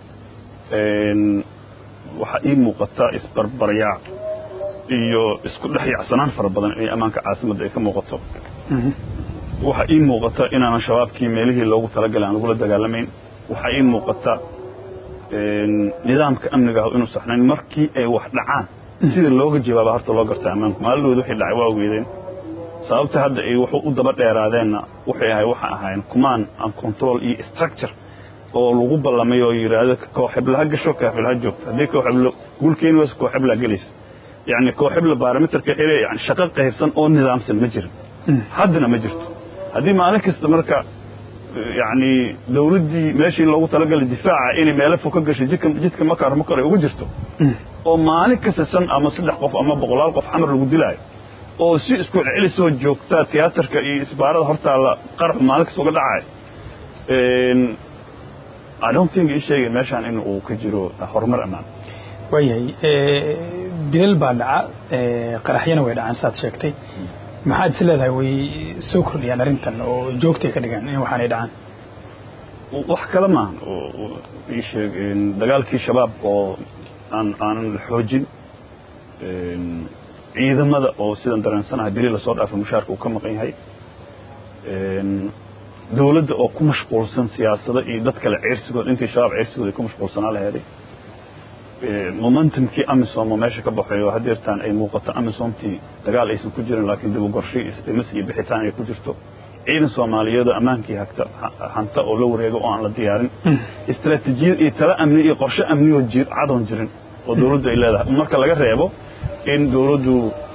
waxaa ii muuqata isbarbaryaac iyo isku dhex yacsanaan fara badan inay ammaanka caasimadda ay ka muuqato waxa ii muuqata inaanan shabaabkii meelihii loogu talagalay aan lagula dagaalamayn waxaa ii muuqata nidaamka amniga ah inuu saxnayn markii ay wax dhacaan sida looga jawaaba horta loo garta ammaanku maalidooda wixii dhacay waa ogeedeen sababta hadda ay wax u daba dheeraadeenna waxay ahay waxa ahayn command and control iyo structure oo lagu ballamay oo yidhaahdo kooxebla ha gasho kooxebla ha joogto haddii kooxeblo guulkeeni wayse kooxebla gelaysa yacni kooxebla barometerka xire yani shaqo qaybsan oo nidaamsan ma jirin haddana ma jirto haddii maalin kasta marka yani dawladdii meeshii loogu talagalay difaaca inay meelo fog ka gasho jidka jidka makar makar ay ugu jirto oo maalin kasta san ama saddex qof ama boqolaal qof xamar lagu dilaayo oo si isku celisoo joogtaa tiyaatarka iyo isbaarada hortaalla qaraxu maalin kasta uga dhacayo I don't think ii sheegay meeshaan in uu ka jiro horumar ammaan waayahay dilal baa dhaca qaraxyana way dhacaan saad sheegtay maxaad is leedahay way soo kordhiyaan arrintan oo joogtay ka dhigaan in waxaanay dhacaan wax kale maahan ii sheeg dagaalkii shabaab oo aan aanan la xoojin ciidamada oo sidan dareensanahay bili lasoo dhaafay mushaarka uu ka maqan yahay dawladda oo ku mashquulsan siyaasado iyo dad kale ceyrsigooda intii shabaab ceyrsigooda ay ku mashquulsanaa la heeday momentumkii amisom oo meesha ka baxayo hadeertaan ay muuqato amisomtii dagaal aysan ku jirin laakiin dib u gorshay isdhimis iyo bixitaan ay ku jirto ciidan soomaaliyeed oo ammaankii hagta hanta oo la wareego oo aan la diyaarin istaraatiijiyad iyo tala amni iyo qorshe amniyoo cadoon jirin oo dawladdu ay leedahay marka laga reebo in dawladdu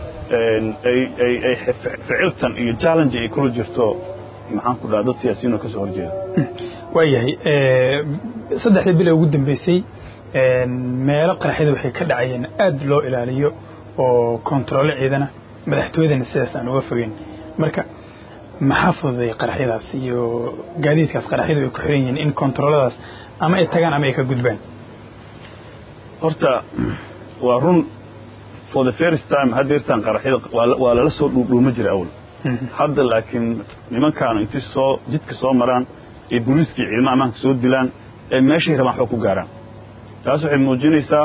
ay ficiltan iyo challenge ay kula jirto maxaan ku dhaha dad siyaasiyiin oo ka soo horjeeda waayahay saddexdii bil ee ugu dambeysay meelo qaraxyada waxay ka dhacayeen aad loo ilaaliyo oo kontaroole ciidana madaxtooyadana sidaas aan uga fogeyn marka maxaa fududay qaraxyadaas iyo gaadiidkaas qaraxyadu ay ku xiran yihiin in kontarooladaas ama ay tagaan ama ay ka gudbaan horta waa run for the first time haddeertaan qaraxyada waa lala soo dhuudhuuma jiray awal hadda laakiin nimankaanu intay soo jidka soo maraan ee booliiskii ciidamaha ammaanka soo dilaan ee meeshay rabaan waxba ku gaaraan taas waxay muujinaysaa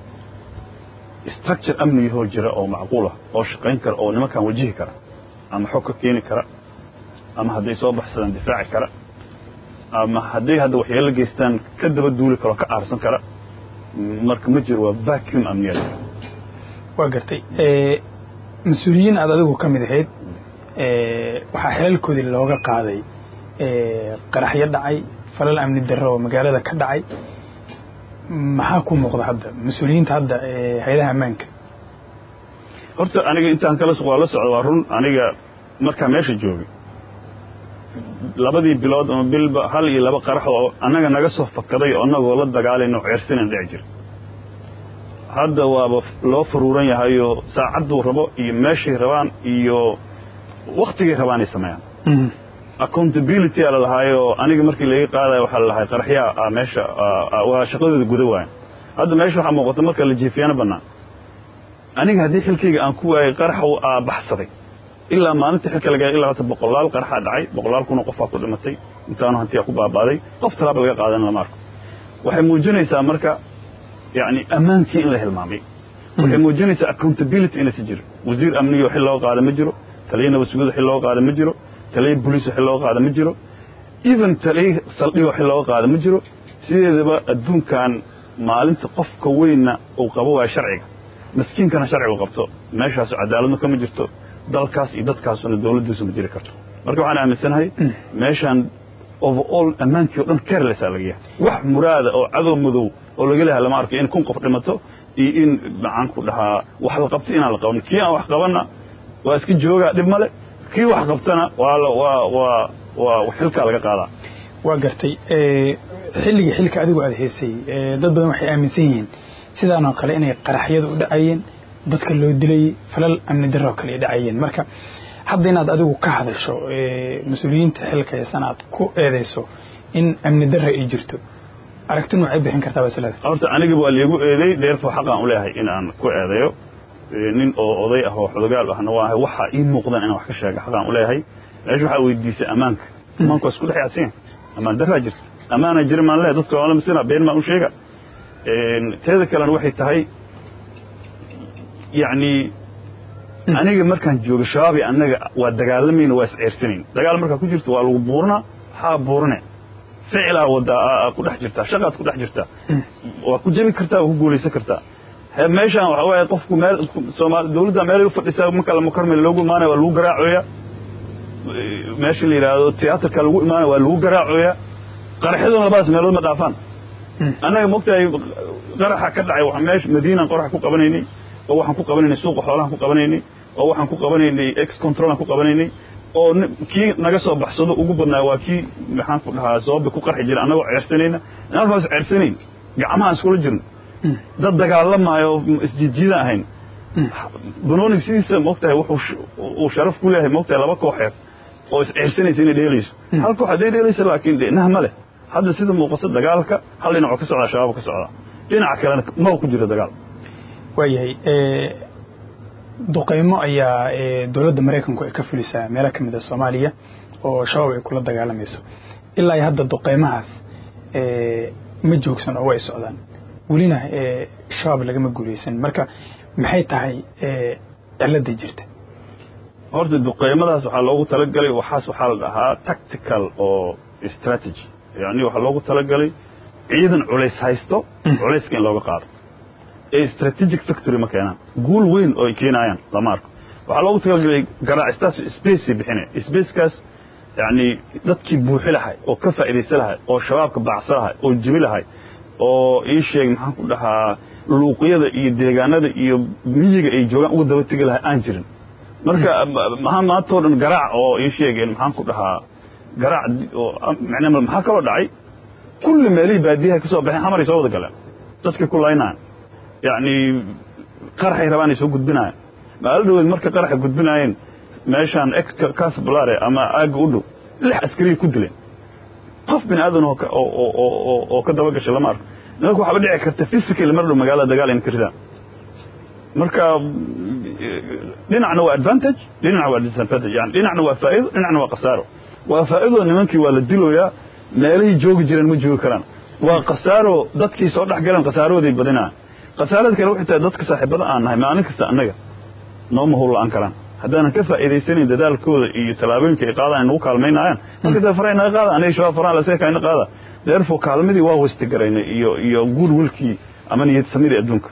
structure amnigihoo jira oo macquul ah oo shaqayn kara oo nimankan wajihi kara ama xog ka keeni kara ama hadday soo baxsadaan difaaci kara ama hadday hadda waxyeelo geystaan ka daba duuli karo ka aarsan kara marka ma jiro waa vacuum amniyaad waa gartay mas-uuliyiin aad adigu ka mid ahayd waxaa xelalkoodii looga qaaday qaraxyo dhacay falal amni darro oo magaalada ka dhacay maxaa ku muuqda hadda mas-uuliyiinta hadda hay-adaha ammaanka horta aniga intaan kala waa la socda waa run aniga markaa meesha joogay labadii bilood ama bilba hal iyo laba qarax oo annaga naga soo fakaday oo annagoo la dagaalayno ceersinan dhici jira hadda waaba loo faruuran yahayoo saacadduu rabo iyo meeshay rabaan iyo waktigay rabaanay sameeyaan accountability aa la lahaayoo aniga markii laga qaadayo waxaa la lahay qaraxyaa meesha waa shaqadooda guda waayan hadda meesha waxaa muuqata marka la jiifiyana bannaan aniga haddii xilkayga aan ku waayay qarax aa baxsaday ilaa maalinta xilka laga ilaa hata boqolaal qaraxaa dhacay boqolaal kuna qofaa ku dhimatay intaanu hantiyaa ku baabaaday qof talaaba laga qaadan lama arko waxay muujinaysaa marka yani ammaankii in la hilmaamay waxay muujinaysaa accountability inaysa jiro wasiir amniga xil loo qaada ma jiro taliya nabadsugyada xil loo qaada ma jiro taliya boliis xil loo qaada ma jiro even taliya saldhigo xil looga qaada ma jiro sideedaba adduunkan maalinta qofka weynna uu qabo waaya sharciga maskiinkana sharcigu qabto meeshaasu cadaaladna kama jirto dalkaas iyo dadkaasuna dawladdiisu ma jiri karto marka waxaan aaminsanahay meeshaan overall ammaankii o dhan carelessa laga yahay wax muraada oo cadow madow oo laga leha lama arko in kun qof dhimato iyo in maxaan ku dhahaa wax la qabto inaan la qabanin kii aan wax qabanna waa iska joogaa dhib male kii wax qabtana waa waa waa waa xilkaa laga qaadaa waa gartay xilligii xilka adigu aada haysay dad badan waxay aaminsan yihiin sidaanoo kale inay qaraxyada u dhacayeen dadka loo dilayey falal amni darro kale ay dhacayeen marka hadda inaad adigu ka hadasho mas-uuliyiinta xilka haysan aad ku eedayso in amni darro ay jirto aragti noocay bixin kartaa baslada horta aniga waa liigu eeday deerfo xaqaan u leeyahay in aan ku eedayo nin oo oday ah oo xodogaal ahna waa ahay waxaa ii muuqdan inaan wax ka sheega xaqaan u leeyahay meesha waxaa weydiisay ammaanka ammaanku waa isku dhex yaadsan ammaan darraa jirta ammaana jira maan leeyahay dadka waa la misina been maan u sheega teeda kalena waxay tahay yacni aniga markaan joogo shabaab iyo annaga waa dagaalamayna waa isceersanayn dagaal markaa ku jirto waa lagu buuranaa waxaa buurane ficilaa wadaa ku dhex jirtaa shaqaad ku dhex jirtaa waa ku jebi kartaa waa ku guulaysan kartaa meeshaan waxa waaye qofku meel soomaali dawladda meelay u fadhisaa marka la mukarmil loogu imaanaya waa lagu garaacoyaa meesha la yidhaahdo tiyaatarka lagu imaanaya waa lagu garaacoyaa qaraxyaduna labadaas meelood ma dhaafaan annaga mogtahay qaraxa ka dhacay waa meesha madiinaan qoraxa ku qabanaynay oo waxaan ku qabanaynay suuqa xoolahan ku qabanaynay oo waxaan ku qabanaynay ex controlaan ku qabanaynay oo kii naga soo baxsado ugu badnaa waa kii maxaan ku dhahaa sababba ku qarxi jira annagoo ceersanayna halkaas ceersanayn gacmaha iskula jirno dad dagaalamaayo isjiidjiidaan ahayn banonig sidiisa mogtahay wuxuu uu sharaf ku leeyahay mogtahay laba kooxeed oo isceersanaysa inay dheelayso hal koox hadday dheelaysa laakiin dhinah ma leh hadda sida muuqato dagaalka hal dhinacoo ka socdaa shabaab ka socdaa dhinaca kalena maba ku jiro dagaal waayahay duqaymo ayaa dowladda maraykanku ay ka fulisaa meelo ka mid a soomaaliya oo shabaab ay kula dagaalamayso ilaa hadda duqaymahaas ma joogsan oo way socdaan welina shabaab lagama guulaysan marka maxay tahay cilada jirta horta duqaymadaas waxaa loogu talagalay waxaas waxaa la dhahaa tactical oo strategy yani waxaa loogu talagalay ciidan culays haysto culayska in looga qaado ee strategic factory ma keenaan guul weyn oo ay keenayaan lama arko waxaa loogu talagalay garaacistaas space bixinaya spacekaas yani dadkii buuxi lahay oo ka faa'iidaysa lahay oo shabaabka baacsa lahay oo jibi lahay oo ii sheeg maxaan ku dhahaa luuqyada iyo deegaanada iyo miyiga ay joogaan uga daba tegi lahay aan jirin marka maha maantao dhan garaac oo ii sheegeen maxaan ku dhahaa garaac oo macnaa maxaa kaloo dhacay kulli meelihii baadiyaha ka soo baxeen xamaray soo wada galeen dadkii ku laynaan yacni qaraxay rabaan ay soo gudbinayaan maalo dhaweed marka qaraxa gudbinaayeen meeshaan casblare ama aagga u dhow lix askariya ku dileen qof bini aadan oo ka daba gashay lama arko nimanka waxaaba dhici karta physical mar dhow magaalada dagaal in ka ridaan marka dhinacna waa advantage dhinacna waa disadvantage yani dhinacna waa faa'iido dhinacna waa khasaaro waa faa'iido nimankii waa la diloyaa meelihii joogi jireen ma joogi karaan waa khasaaro dadkii soo dhex galeen khasaarooday badinaa khasaarada kale waxay tahay dadka saaxiibada aan nahay maalin kasta annaga nooma howl la'aan karaan haddaanan ka faa'iidaysanayn dadaalkooda iyo tallaabooyinka ay qaadaan ay nagu kaalmaynaayaan marka dee faraha naga qaada aniga shabaab faraha laseka ina qaada therefore kaalmadii waa wasti garaynay iyo iyo guul wilkii ama niyad samidii adduunka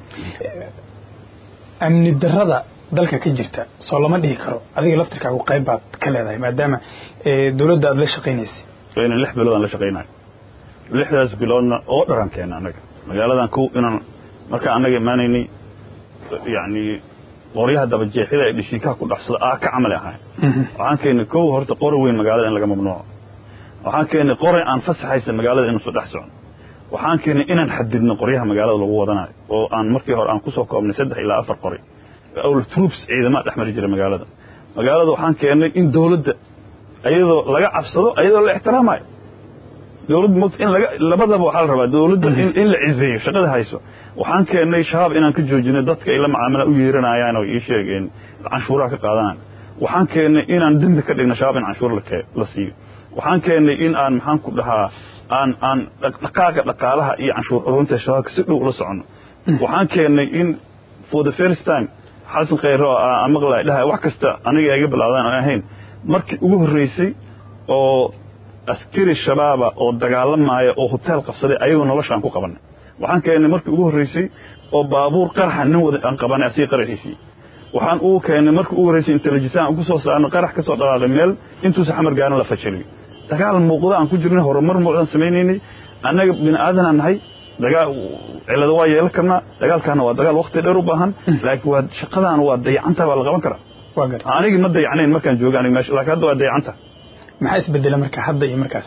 amni darrada dalka ka jirta soo lama dhihi karo adiga laftirkaagu qayb baad ka leedahay maadaama dowladda aad la shaqaynaysay inaan lix bilood aan la shaqaynayo lixdaas biloodna oo dharan keena annaga magaaladan kow inaan markaan annaga imaanaynay yacni qoryaha dabajeexida ee dhishiikaha ku dhaxsada aa ka camali ahayn waxaan keennay kow horta qori weyn magaalada in laga mamnuuco waxaan keennay qoray aan fasaxaysa magaalada inuusan dhex socon waxaan keennay inaan xadidno qoryaha magaalada lagu wadanayo oo aan markii hore aan ku soo koobnay saddex ilaa afar qori awl troops ciidamada dhex mari jira magaalada magaalada waxaan keennay in dawladda ayadoo laga cabsado ayadoo la ixtiraamayo dawladda mogta in laga labadaba waxaa la rabaa dawladda in la cizeeyo shaqada hayso waxaan keennay shabaab inaan ka joojinay dadka ay la macaamila u yeeranayaan oo ii sheegeen canshuuraha ka qaadanaan waxaan keennay inaan dembi ka dhigno shabaab in canshuur la siiyo waxaan keennay in aan maxaan ku dhahaa aan aan dhaqaaqa dhaqaalaha iyo canshuur ururinta shabaabka si dhow ula soconno waxaan keennay in for the first time xasan khayro aan maqlay dhahay wax kasta aniga iga bilaawdaan aan ahayn markii ugu horreysay oo askari shabaaba oo dagaalamaya oo hoteel qabsaday ayagoo noloshaan ku qabanay waxaan keennay markii ugu horreysay oo baabuur qaraxa nin wada aan qabanay asii qaraxiisii waxaan ugu keennay markii ugu horreysay intelligence ugu soo saarno qarax ka soo dhaqaaqay meel intuusa xamar gaarin la fajaliyo dagaal muuqda aan ku jirnay horumar muuqdaan samaynaynay annaga bini aadanaan nahay dagaal cilado waa yeelan karnaa dagaalkaana waa dagaal waqti dheer u baahan laakiin waa shaqadaan waa dayacanta baa la qaban karaa waa garta anigii ma dayacnayn markaan jooga aniga meesha laakiin hadda waa dayacanta maxaa isbedela marka hadda iyo markaas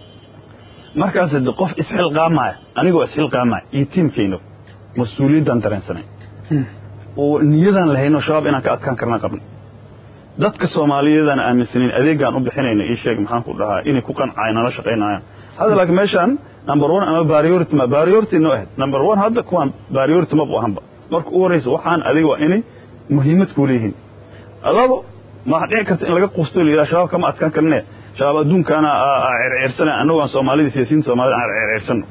markaas de qof isxilqaamaya anigoo isxilqaamaya iyo tiimkayno mas-uuliyaddaan dareensanay oo niyadaan lahayno shabaab inaan ka adkaan karnaa qabnay dadka soomaaliyeedaan aaminsanayn adeegaan u bixinayna ii sheeg maxaan ku dhahaa inay ku qancay nala shaqaynayaan hadda laakiin meeshaan number one ama priority ma priority noo ahayd number one hadda kuwaan priority ma bu ahanba marka u horreysa waxaan adiga waa inay muhiimad kuu leeyihiin labo ma dhici karta in laga quusto la yidhaha shabaab kama adkaan karne shabaab adduunkaana cerceersana annagu aan soomaalida siyaasiyiin soomaalida aan cerceersano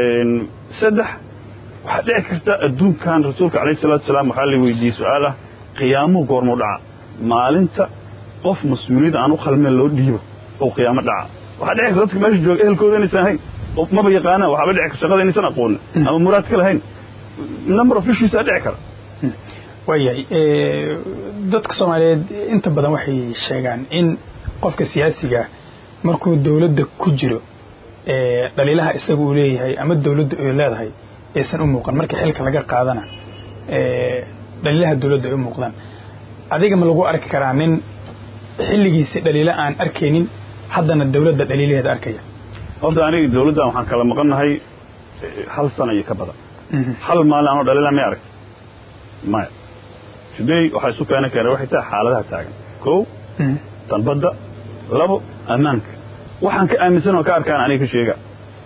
saddex waxaa dhici karta adduunkan rasuulka calayhi salatu wasalaam waxaa la weydiiyey su-aal ah qiyaamuhu goormuu dhaca maalinta qof mas-uuliyadda aan u qalmeen loo dhiibo oo qiyaamo dhaca waxaa dhici karta dadka meesha jooga ehelkooda inaysan ahayn oo maba yaqaanaan waxaaba dhici karta shaqada inaysan aqoonin ama muraad ka lahayn number of issues aa dhici kara waayahay dadka soomaaliyeed inta badan waxay sheegaan in qofka siyaasiga markuu dowladda ku jiro dhaliilaha isaga uu leeyahay ama dowladda ay leedahay aysan u muuqan marka xilka laga qaadana dhaliilaha dowladda ay u muuqdaan adiga ma lagu arki karaa nin xilligiisi dhaliilo aan arkaynin haddana dowladda dhaliilaheeda arkaya horta aniga dowladdan waxaan kala maqannahay hal sana iyo ka badan hal maalin anoo dhaliila may arag maya today waxaa isu keeni kara waxay tahay xaaladaha taagan kow tanbadda labo ammaanka waxaan ka aaminsan oo ka arkaan aniga ka sheega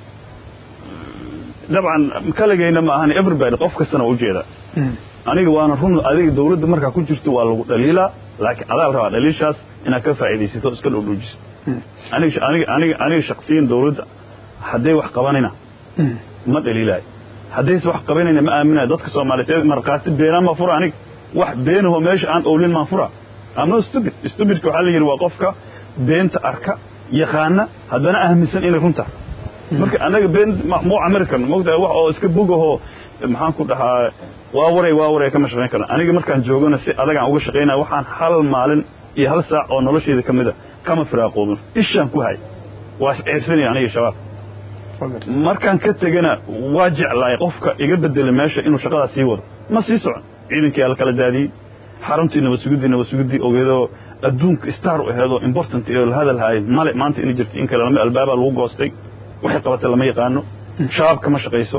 dabcan kaligayna ma ahan everybody qof kastana waa ujeedaa aniga waana run adiga dawladda markaa ku jirto waa lagu dhaliilaa laakiin adaa la rabaa dhaliishaas inaad ka faa'iidaysato iska dhowdhoojiso aniga aniga aniga aniga shaksiyan dawladda hadday wax qabanayna ma dhaliilaayo haddayse wax qabanayna ma aaminayo dadka soomaaliyeed markhaati beenaan ma fura aniga wax beenaho meesha aan owlin maan fura ama stupid stupidka waxaa la yidhi waa qofka beenta arka yaqaana haddana aaminsan inay runta marka anaga been muu camiri karno mogtahay wax oo iska bogahoo maxaan ku dhahaa waa waray waa waray kama shaqayn karno aniga markaan joogana si adagaan uga shaqaynaya waxaan hal maalin iyo hal saac oo nolosheeda ka mida kama firaaqoobin ishaan ku hay waa isceersanaya aniga shabaab markaan ka tegana waa jeclaay qofka iga bedela meesha inuu shaqadaa sii wado ma sii socon ciidankii ala kala daadiyey xaruntii nabadsugiddii nabadsugiddii ogeedoo adduunka star u aheedoo important ee la hadal haayay male maanta inay jirto in kale lama albaabaa lagu goostay waxay qabatay lama yaqaano shabaab kama shaqayso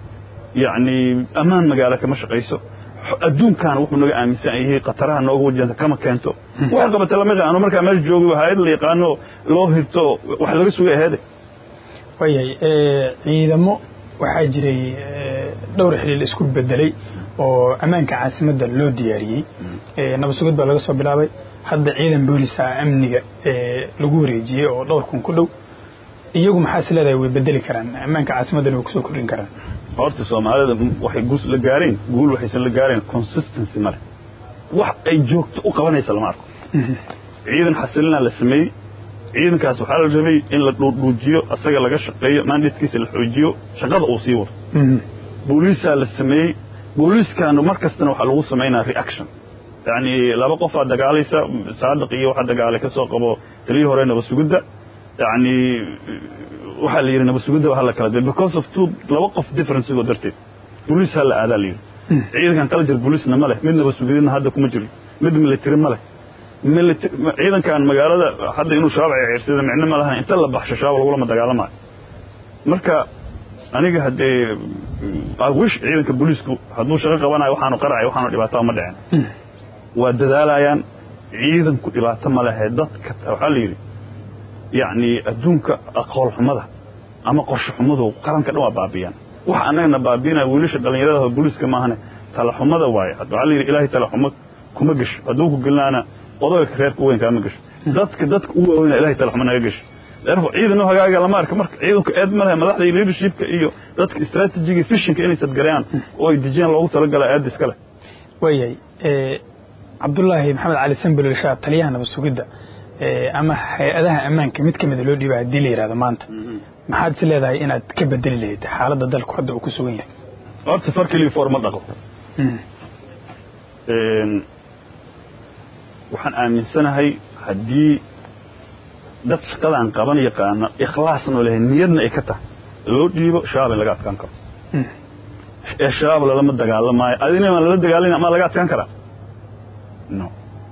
yacni ammaan magaalo kama shaqayso adduunkaana wuxuu naga aaminsan yahay khataraha nooga wajahanta kama keento waxay qabatay lama yaqaano markaa meesha joogay hayad la yaqaano loo hirto wax laga sugay aheede waayahay ciidamo waxaa jiray dhowr xiliil isku bedelay oo ammaanka caasimadda loo diyaariyey nabad sugid baa laga soo bilaabay hadda ciidan boolisa amniga lagu wareejiyey oo dhowr kun ku dhow iyagu maxaa is leedahay way bedeli karaan ammaanka caasimaddana way kusoo kordhin karaan horta soomaalida waxay guus la gaareen guul waxaysan la gaareen consistency male wax ay joogto u qabanaysa lama arko ciidan xasilinaa la sameeyey ciidankaas waxaa la rabay in la dhuudhuujiyo asaga laga shaqeeyo mandatekiisa la xoojiyo shaqada uu sii wado booliisaa la sameeyey booliiskaanu mar kastana waxaa lagu samaynaa reaction yacni laba qofaa dagaalaysa saadiq iyo waxaa dagaalay ka soo qabo taliyii hore nabasugidda yacni waxaa la yidhi nabasugidda waxaa la kala diray because of two laba qof differenceigoo darteed booliis ha la aadaa la yidhi ciidankan kala jir booliisna ma leh mid nabasugididna hadda kuma jiro mid military ma leh ciidankan magaalada hadda inuu shabaab ceersada micno ma lahan inta la baxsho shabaab lagulama dagaalamayo marka aniga haddee wish ciidanka booliisku hadduu shaqo qabanayo waxaanu qaracay waxaanu dhibaataa ma dhicin waa dadaalayaan ciidanku dhibaato ma lehe dadka waxaa la yidhi yacni adduunka aqool xumada ama qorshe xumadu qaranka dhan waa baabiyaan waxa annagana baabiinaya wiilasha dhallinyarada booliiska maahane talaxumada waaye waxaa la yidhi ilaahay talaxumo kuma gesho hadduu ku gelinaana odayga reerka weyn kaama gesho dadka dadka u waaweyna ilahay talaxumo naga gesho ciidan hagaaga lama arka marka ciidanku eed ma lehe madaxda iyo leadershipka iyo dadka strategiga fishinka inay sadgareeyaan oo ay dejiyaan loogu talagala aad iska leh waayahay cabdullaahi maxamed cali sambel shaa taliyaha nabad sugidda ama hay-adaha ammaanka mid ka mida loo dhiiba haddii la yidhahdo maanta maxaad is leedahay inaad ka bedeli lahayd xaaladda dalku hadda uu ku sugan yahay horta far keliya foor ma dhaqo waxaan aaminsanahay haddii dad shaqadaan qaban yaqaano ikhlaasnoo lehay niyadna ay ka tahay loo dhiibo shabaab in laga adkaan karo ee shabaab lalama dagaalamaayo adina ma lala dagaalama ma laga adkaan karaa no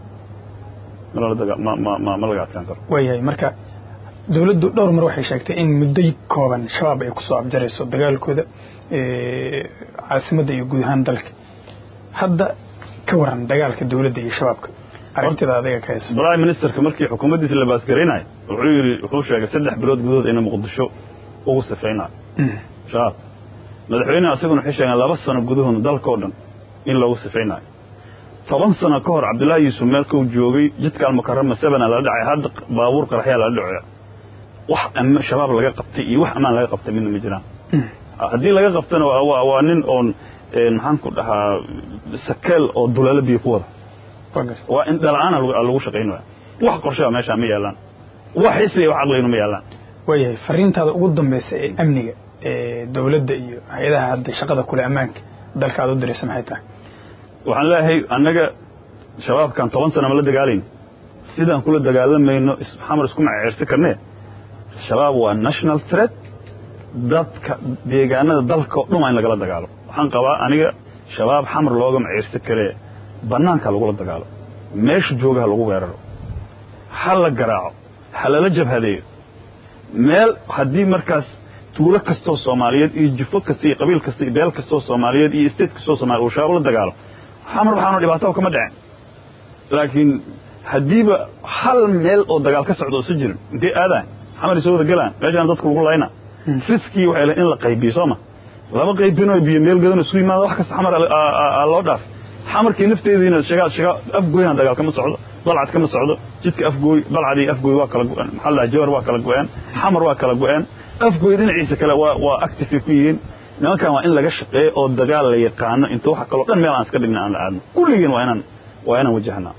ma laga adkaan karo waayahay marka dowladdu dhowr mar waxay sheegtay in muddo kooban shabaab ay kusoo abjarayso dagaalkooda caasimadda iyo guud ahaan dalka hadda ka waran dagaalka dowladda iyo shabaabka aragtida adiga ka hayso prime ministerka markii xukuumaddiisa la baasgaraynayo wuxuu yidhi wuxuu sheegay saddex bilood gudahood inay muqdisho ugu sifaynayo shabaab madaxweyneha isaguna waxay sheegeen laba sano gudahoodna dalka oo dhan in loogu sifaynayo toban sano ka hor cabdullaahi yuusuf meelkuu joogay jidka almukarama sebena lala dhacay hadda baabuur qaraxyaa lala dhacoya wax shabaab laga qabtay iyo wax ammaan laga qabtay midna ma jiraan haddii laga qabtana waa nin oon maxaan ku dhahaa sakeel oo duleelo biyo ku wada waa in dhala-aana lagu shaqayn waaya wax qorshaa meeshaa ma yaalaan wax xisiya wax aqlaynu ma yaalaan waayahay fariintaada ugu dambaysa ee amniga ee dowladda iyo hay-adaha hadda shaqada kule ammaanka dalka aad u diraysa maxay tahay waxaan leeyahay annaga shabaabkan toban sana ma la dagaalayn sidaan kula dagaalamayno xamar isku maceersi karnee shabaab waa national threat dadka deegaanada dalka o dhan waa in lagala dagaalo waxaan qabaa aniga shabaab xamar looga maceersi karee bannaanka lagula dagaalo meesha jooga ha lagu weeraro ha la garaaco ha lala jabhadeeyo meel haddii markaas tuulo kastoo soomaaliyeed iyo jufo kasta iyo qabiil kasta iyo beel kastoo soomaaliyeed iyo state kastoo soomaliya uu shabaab la dagaalo xamar waxaanu dhibaato kama dhicin laakiin haddiiba hal meel oo dagaal ka socdo isu jirin intay aadaan xamar isoo wada galaan meeshaan dadka lagu layna riskii waxay lahay in la qaybiyo sooma laba qaybinoo biyo meel gadan isu yimaado wax kasta xamar loo dhaaf xamarkii nafteediina shagaa shagaa afgooyna dagaal kama socdo balcad kama socdo jidka afgooy balcad iyo afgooy waa kala go-een maxaa la jawar waa kala go-een xamar waa kala go-een afgooy dhinaciisa kale waa waa active ku yihiin nimankan waa in laga shaqeeyo oo dagaal la yaqaano inta waxa kaloo dhan meel aan iska dhigna aan la aadno kulligeen waa inaan waa inaan wajahnaa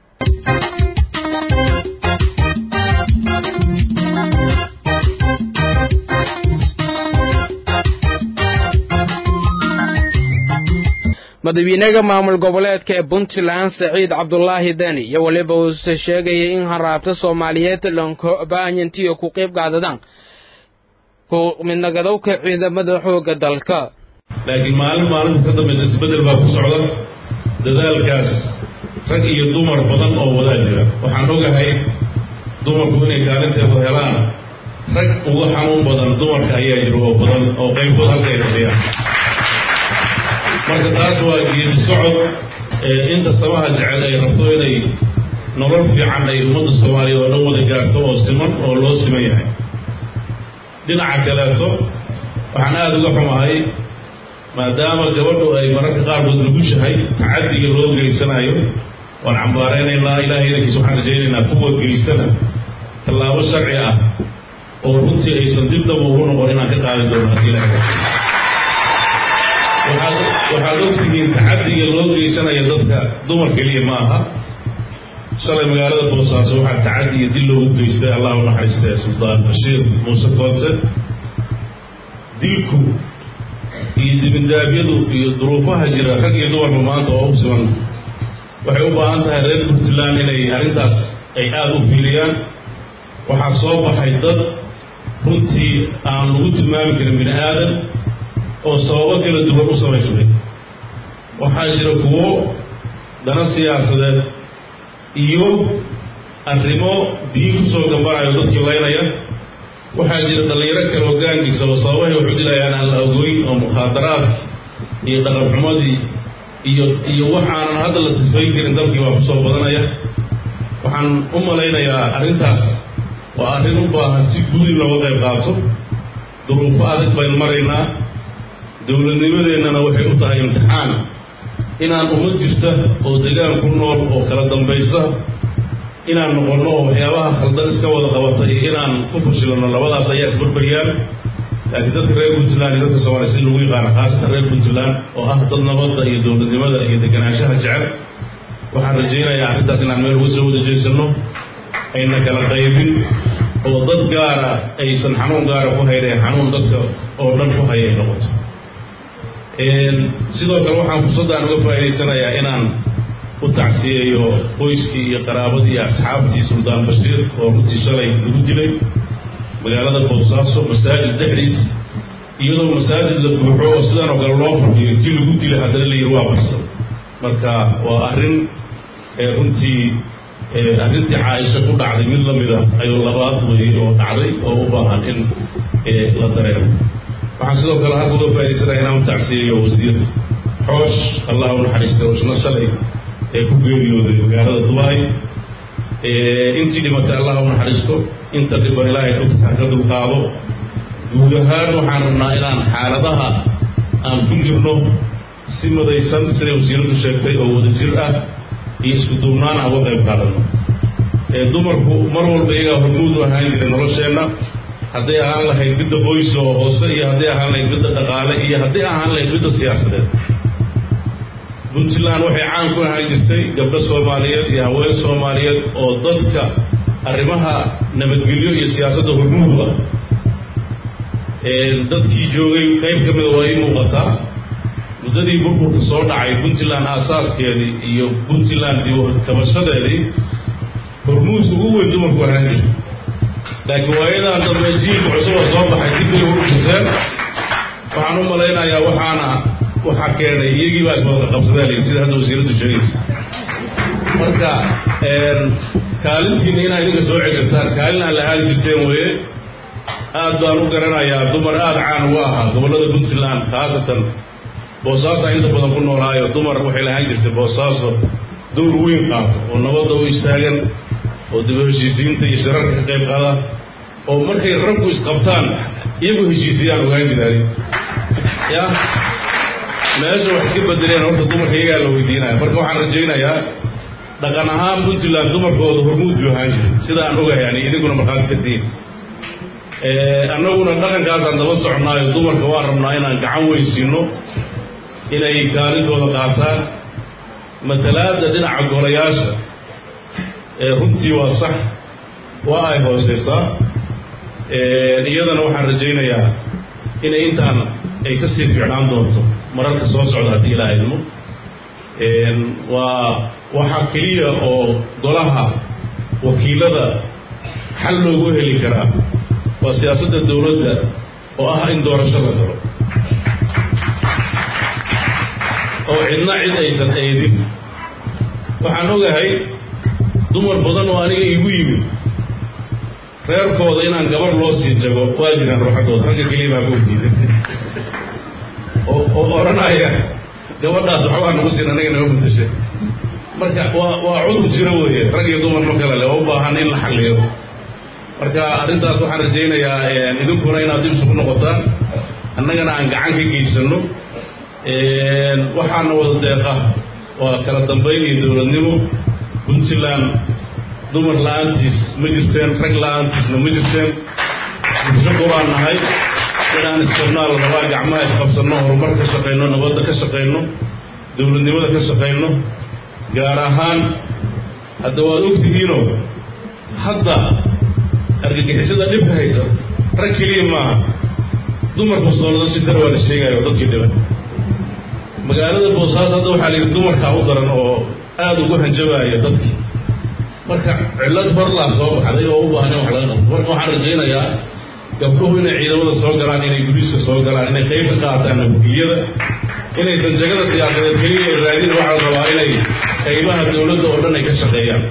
madaxweynaha maamul goboleedka ee puntland saciid cabdulaahi deni iyo weliba uuse sheegayay in haraabta soomaaliyeed lankobaanyantiyo ku qayb qaadadaan ku midnagadowka ciidamada xoogga dalka laakiin maalin maalinta ka dambaysa isbeddel baa ku socda dadaalkaas rag iyo dumar badan oo wadaa jira waxaan ogahay dumarku inay kaalinteedu helaan rag uga xanuun badan dumarka ayaa jira oo badan oo qaybtood halkay dhasiyaan marka taas waa geedi socod inta samaha jecel ay rabto inay nolol fiican ay ummadda soomaaliyeed oo dhan wada gaarto oo siman oo loo siman yahay dhinaca kaleeto waxaan aada uga xumahay maadaama gabadhu ay mararka qaarkood nugushahay tacadiga loo geysanayo waan cambaaraynaynaa ilahay idankiisa waxaan rajaynaynaa kuwa geystana tallaabo sharci ah oo runtii aysan dib daba ugu noqon inaan ka qaadi doono haddii ilahay waxaad ogtihiin tacadiga loo geysanaya dadka dumar keliya ma aha shalay magaalada boosaaso waxaa tacadi iyo dil loogu geystay allah u naxariistay suldaan bashiir muuse koonte dilku iyo dibindaabyadu iyo duruufaha jira rag iyo dumarba maanta oo u siman waxay u baahan tahay reer puntland inay arrintaas ay aada u fiiriyaan waxaa soo baxay dad runtii aan lagu tilmaami karin bini aadan oo sababo kala duwan u samaysmay waxaa jira kuwo dana siyaasadeed iyo arrimo diin ku soo gambanayo dadkii laynaya waxaa jira dhallinyaro kale hoggaankiisa oo sababahay waxu dilayaan aan la ogoyn oo mukhaadaraad iyo dhaqanxumadii iyo iyo waxaanan hadda la sifayn karin dalkii waa kusoo badanaya waxaan u malaynayaa arrintaas waa arrin u baahan si guud in looga qayb qaato duruufo adag baynu maraynaa dowladnimadeennana waxay u tahay imtixaan inaan ummad jirta oo degaan ku nool oo kala dambaysa inaan noqonno oo waxyaabaha khaldan iska wada qabata iyo inaan ku fashilano labadaas ayaa isbarbaryaan laakiin dadka reer puntland iyo dadka soomaaliya si lagu yaqaano khaasatan reer puntland oo ah dad nabadda iyo dowladnimada iyo deganaanshaha jecel waxaan rajaynayaa arrintaas inaan meel uga soo wada jeesanno ayna kala qaybin oo dad gaara aysan xanuun gaara ku haynay xanuun dadka oo dhan ku haya ay noqoto sidoo kale waxaan fursaddan uga faa'idaysanayaa inaan u tacsiyeeyo qoyskii iyo qaraabadii iyo asxaabtii suldaan bashiir oo runtii shalay lagu dilay magaalada boosaaso masaajid dhexdiis iyadoo masaajid la buuxo oo sidan oo kale loo fadhiyo tii lagu dilay haddana la yidhi waa baxsan marka waa arrin runtii arrintii caaisha ku dhacday mid la mida ayuu labaad weeye oo dhacday oo u baahan in la dareemo waxaan sidoo kale halka uga faaidaysanaya inaan u tacsiyeeyo wasiir xoosh allah u naxariistay oshna shalay ee ku geeriyooday magaalada dubai intii dhimatay allah u naxariisto inta dhiban ilaahay dadka ka dulqaado guud ahaan waxaan rabnaa inaan xaaladaha aan ku jirno si madaysan siday wasiiradu sheegtay oo wada jir ah iyo isku duubnaan aan uga qayb qaadano dumarku mar walba iyagaa hormuud u ahaan jiray nolosheenna hadday ahaan lahayd midda qoys oo hoose iyo hadday ahaan lahayd midda dhaqaale iyo hadday ahaan lahayd midda siyaasadeed puntland waxay caan ku ahaan jirtay gabdho soomaaliyeed iyo haween soomaaliyeed oo dadka arrimaha nabadgelyo iyo siyaasadda hormuud ah dadkii joogay qayb ka mida waa ii muuqataa muddadii burburka soo dhacay puntland aasaaskeedii iyo puntland kabashadeedii hormuudka ugu weyn dumarku ahaan jira laakiin waayadan dambe jiilka cusub oo soo baxay dib bay ugu jirteen waxaan u malaynayaa waxaana waxaa keenay iyagii baa iswada qabsadeen layidhi sida hadda wasiiraddu sheegaysa marka kaalintiina inaa idinka soo ceshataan kaalin aan la aadi jirteen weeye aad baan u garanayaa dumar aada caan uga ahaa gobollada puntland khaasatan boosaaso inta badan ku noolaayo dumar waxay lahaan jirtay boosaaso dowr weyn qaata oo nabadda u istaagan oo dib heshiisiinta iyo shirarka ka qayb qaada oo markay raggu isqabtaan iyagu heshiisiyaan ogaan jiraan ya meesha wax iska bedeleen horta dumarka iyagaa la weydiinaya marka waxaan rajaynayaa dhaqan ahaan puntland dumarkooda hormuud buu ahaan jiray sida aan ogahay yani idinkuna markhaati ka tihin annaguna dhaqankaasaan daba soconnaayo dumarka waan rabnaa inaan gacan weysiino inay kaalintooda qaataan matalaadda dhinaca golayaasha runtii waa sax waa ay hooseysaa iyadana waxaan rajaynayaa inay intaan ay ka sii fiicnaan doonto mararka soo socda haddii ilaa idmo waa waxaa keliya oo golaha wakiilada xal loogu heli karaa waa siyaasadda dowladda oo ah in doorasho la galo oo cidna cid aysan eedin waxaan ogahay dumar badan oo aniga igu yimid reerkooda inaan gabar loo sii jago waa jiraan ruuxaddooda ragga keliya baa ku diiday oo odhanaya gabadhaas waxbaa nagu siin anaga naga mutashay marka waa waa cudur jiro weeye rag iyo dumar ma kale le oo u baahan in la xalliyo marka arrintaas waxaan rajaynayaa idinkuna inaad dib isugu noqotaan annagana aan gacan ka geysano waxaana wada deeqa waa kala dambayn iyo dowladnimo puntland dumar la-aantiis ma jirteen rag la-aantiisna ma jirteen bulsho quraan nahay inaan isqabnaa la rabaa gacmaha isqabsanno horumar ka shaqayno nabadda ka shaqayno dowladnimada ka shaqayno gaar ahaan hadda waad ogtihiinoo hadda argagixisada dhibka haysa rag keliya maaha dumar bostoolada si dar waa la sheegayo oo dadkii dhiban magaalada boosaaso hadda waxaa la yidhi dumarkaa u daran oo aada ugu hanjabaaya dadkii marka cillad horlaa soo baxday oo u baahan in wax laga qabto marka waxaan rajaynayaa gabdhuhu inay ciidamada soo galaan inay gudiiska soo galaan inay qayb ka qaataan nabadgelyada inaysan jagada siyaasadeed keliya ay raadin waxaa la rabaa inay qaybaha dowladda oo dhan ay ka shaqeeyaan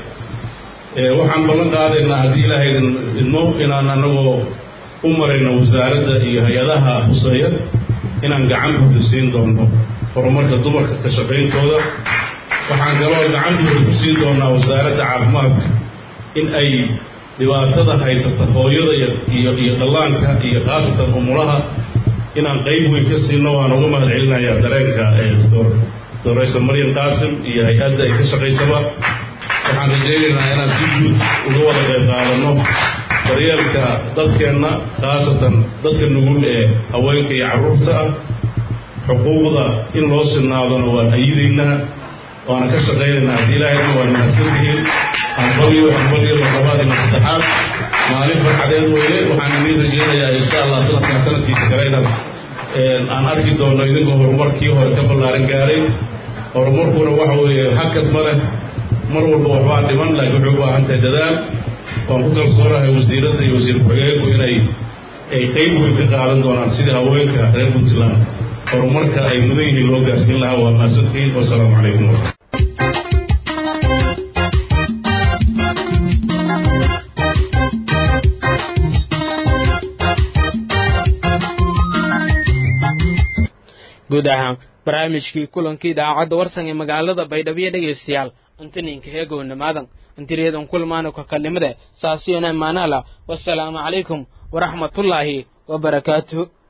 waxaan ballan qaadaynaa haddii ilaahay idmo inaan anagoo u marayno wasaaradda iyo hay-adaha huseeya inaan gacan buuda siin doono horumarka dumarka ka shaqayntooda waxaan kaloo gacan buuda ku siin doonaa wasaaradda caafimaadka in ay dhibaatada haysata hooyada iyo iyo dhallaanka iyo khaasatan umulaha inaan qayb weyn ka siino waan uga mahad celinayaa dareenka doraysa maryam qaasim iyo hay-adda ay ka shaqaysaba waxaan rajaynaynaa inaan si guud uga wada qayb qaadano daryeelka dadkeenna khaasatan dadka nugul ee haweenka iyo carruurta ah xuquuqda in loo sinaadona waan ayidaynaa waana ka shaqaynaynaa haddii ilaahayna waan mahadsantihiin hanbaliyo hanbaliyo labaad iyo saddexaad maalin farxadeed weeye waxaan idiin rajaynayaa insha allah sanadkan sanadkiisa kale inaad aan arki doono idinkoo horumarkii hore ka ballaaran gaaray horumarkuna waxa weeye hakad ma leh mar walba waxbaa dhiman laakiin wuxuu u baahan tahay dadaal waan ku kalsoonahay wasiiradda iyo wasiir ku-xigeenku inay ay qayb weyn ka qaadan doonaan sidii haweenka reer puntland horumarka ay mudan yihiin loo gaarsiin lahaa waa mahadsantihiin wasalaamu calaykum guud ahaan barnaamijkii kulankii idaacadda warsan ee magaalada baydhabo dhegaystayaal antaninka heegownimaadan antiriyadan kulmaana kakalnimada saasiyona maanala wasalaamu calaykum waraxmatullaahi wabarakaatuh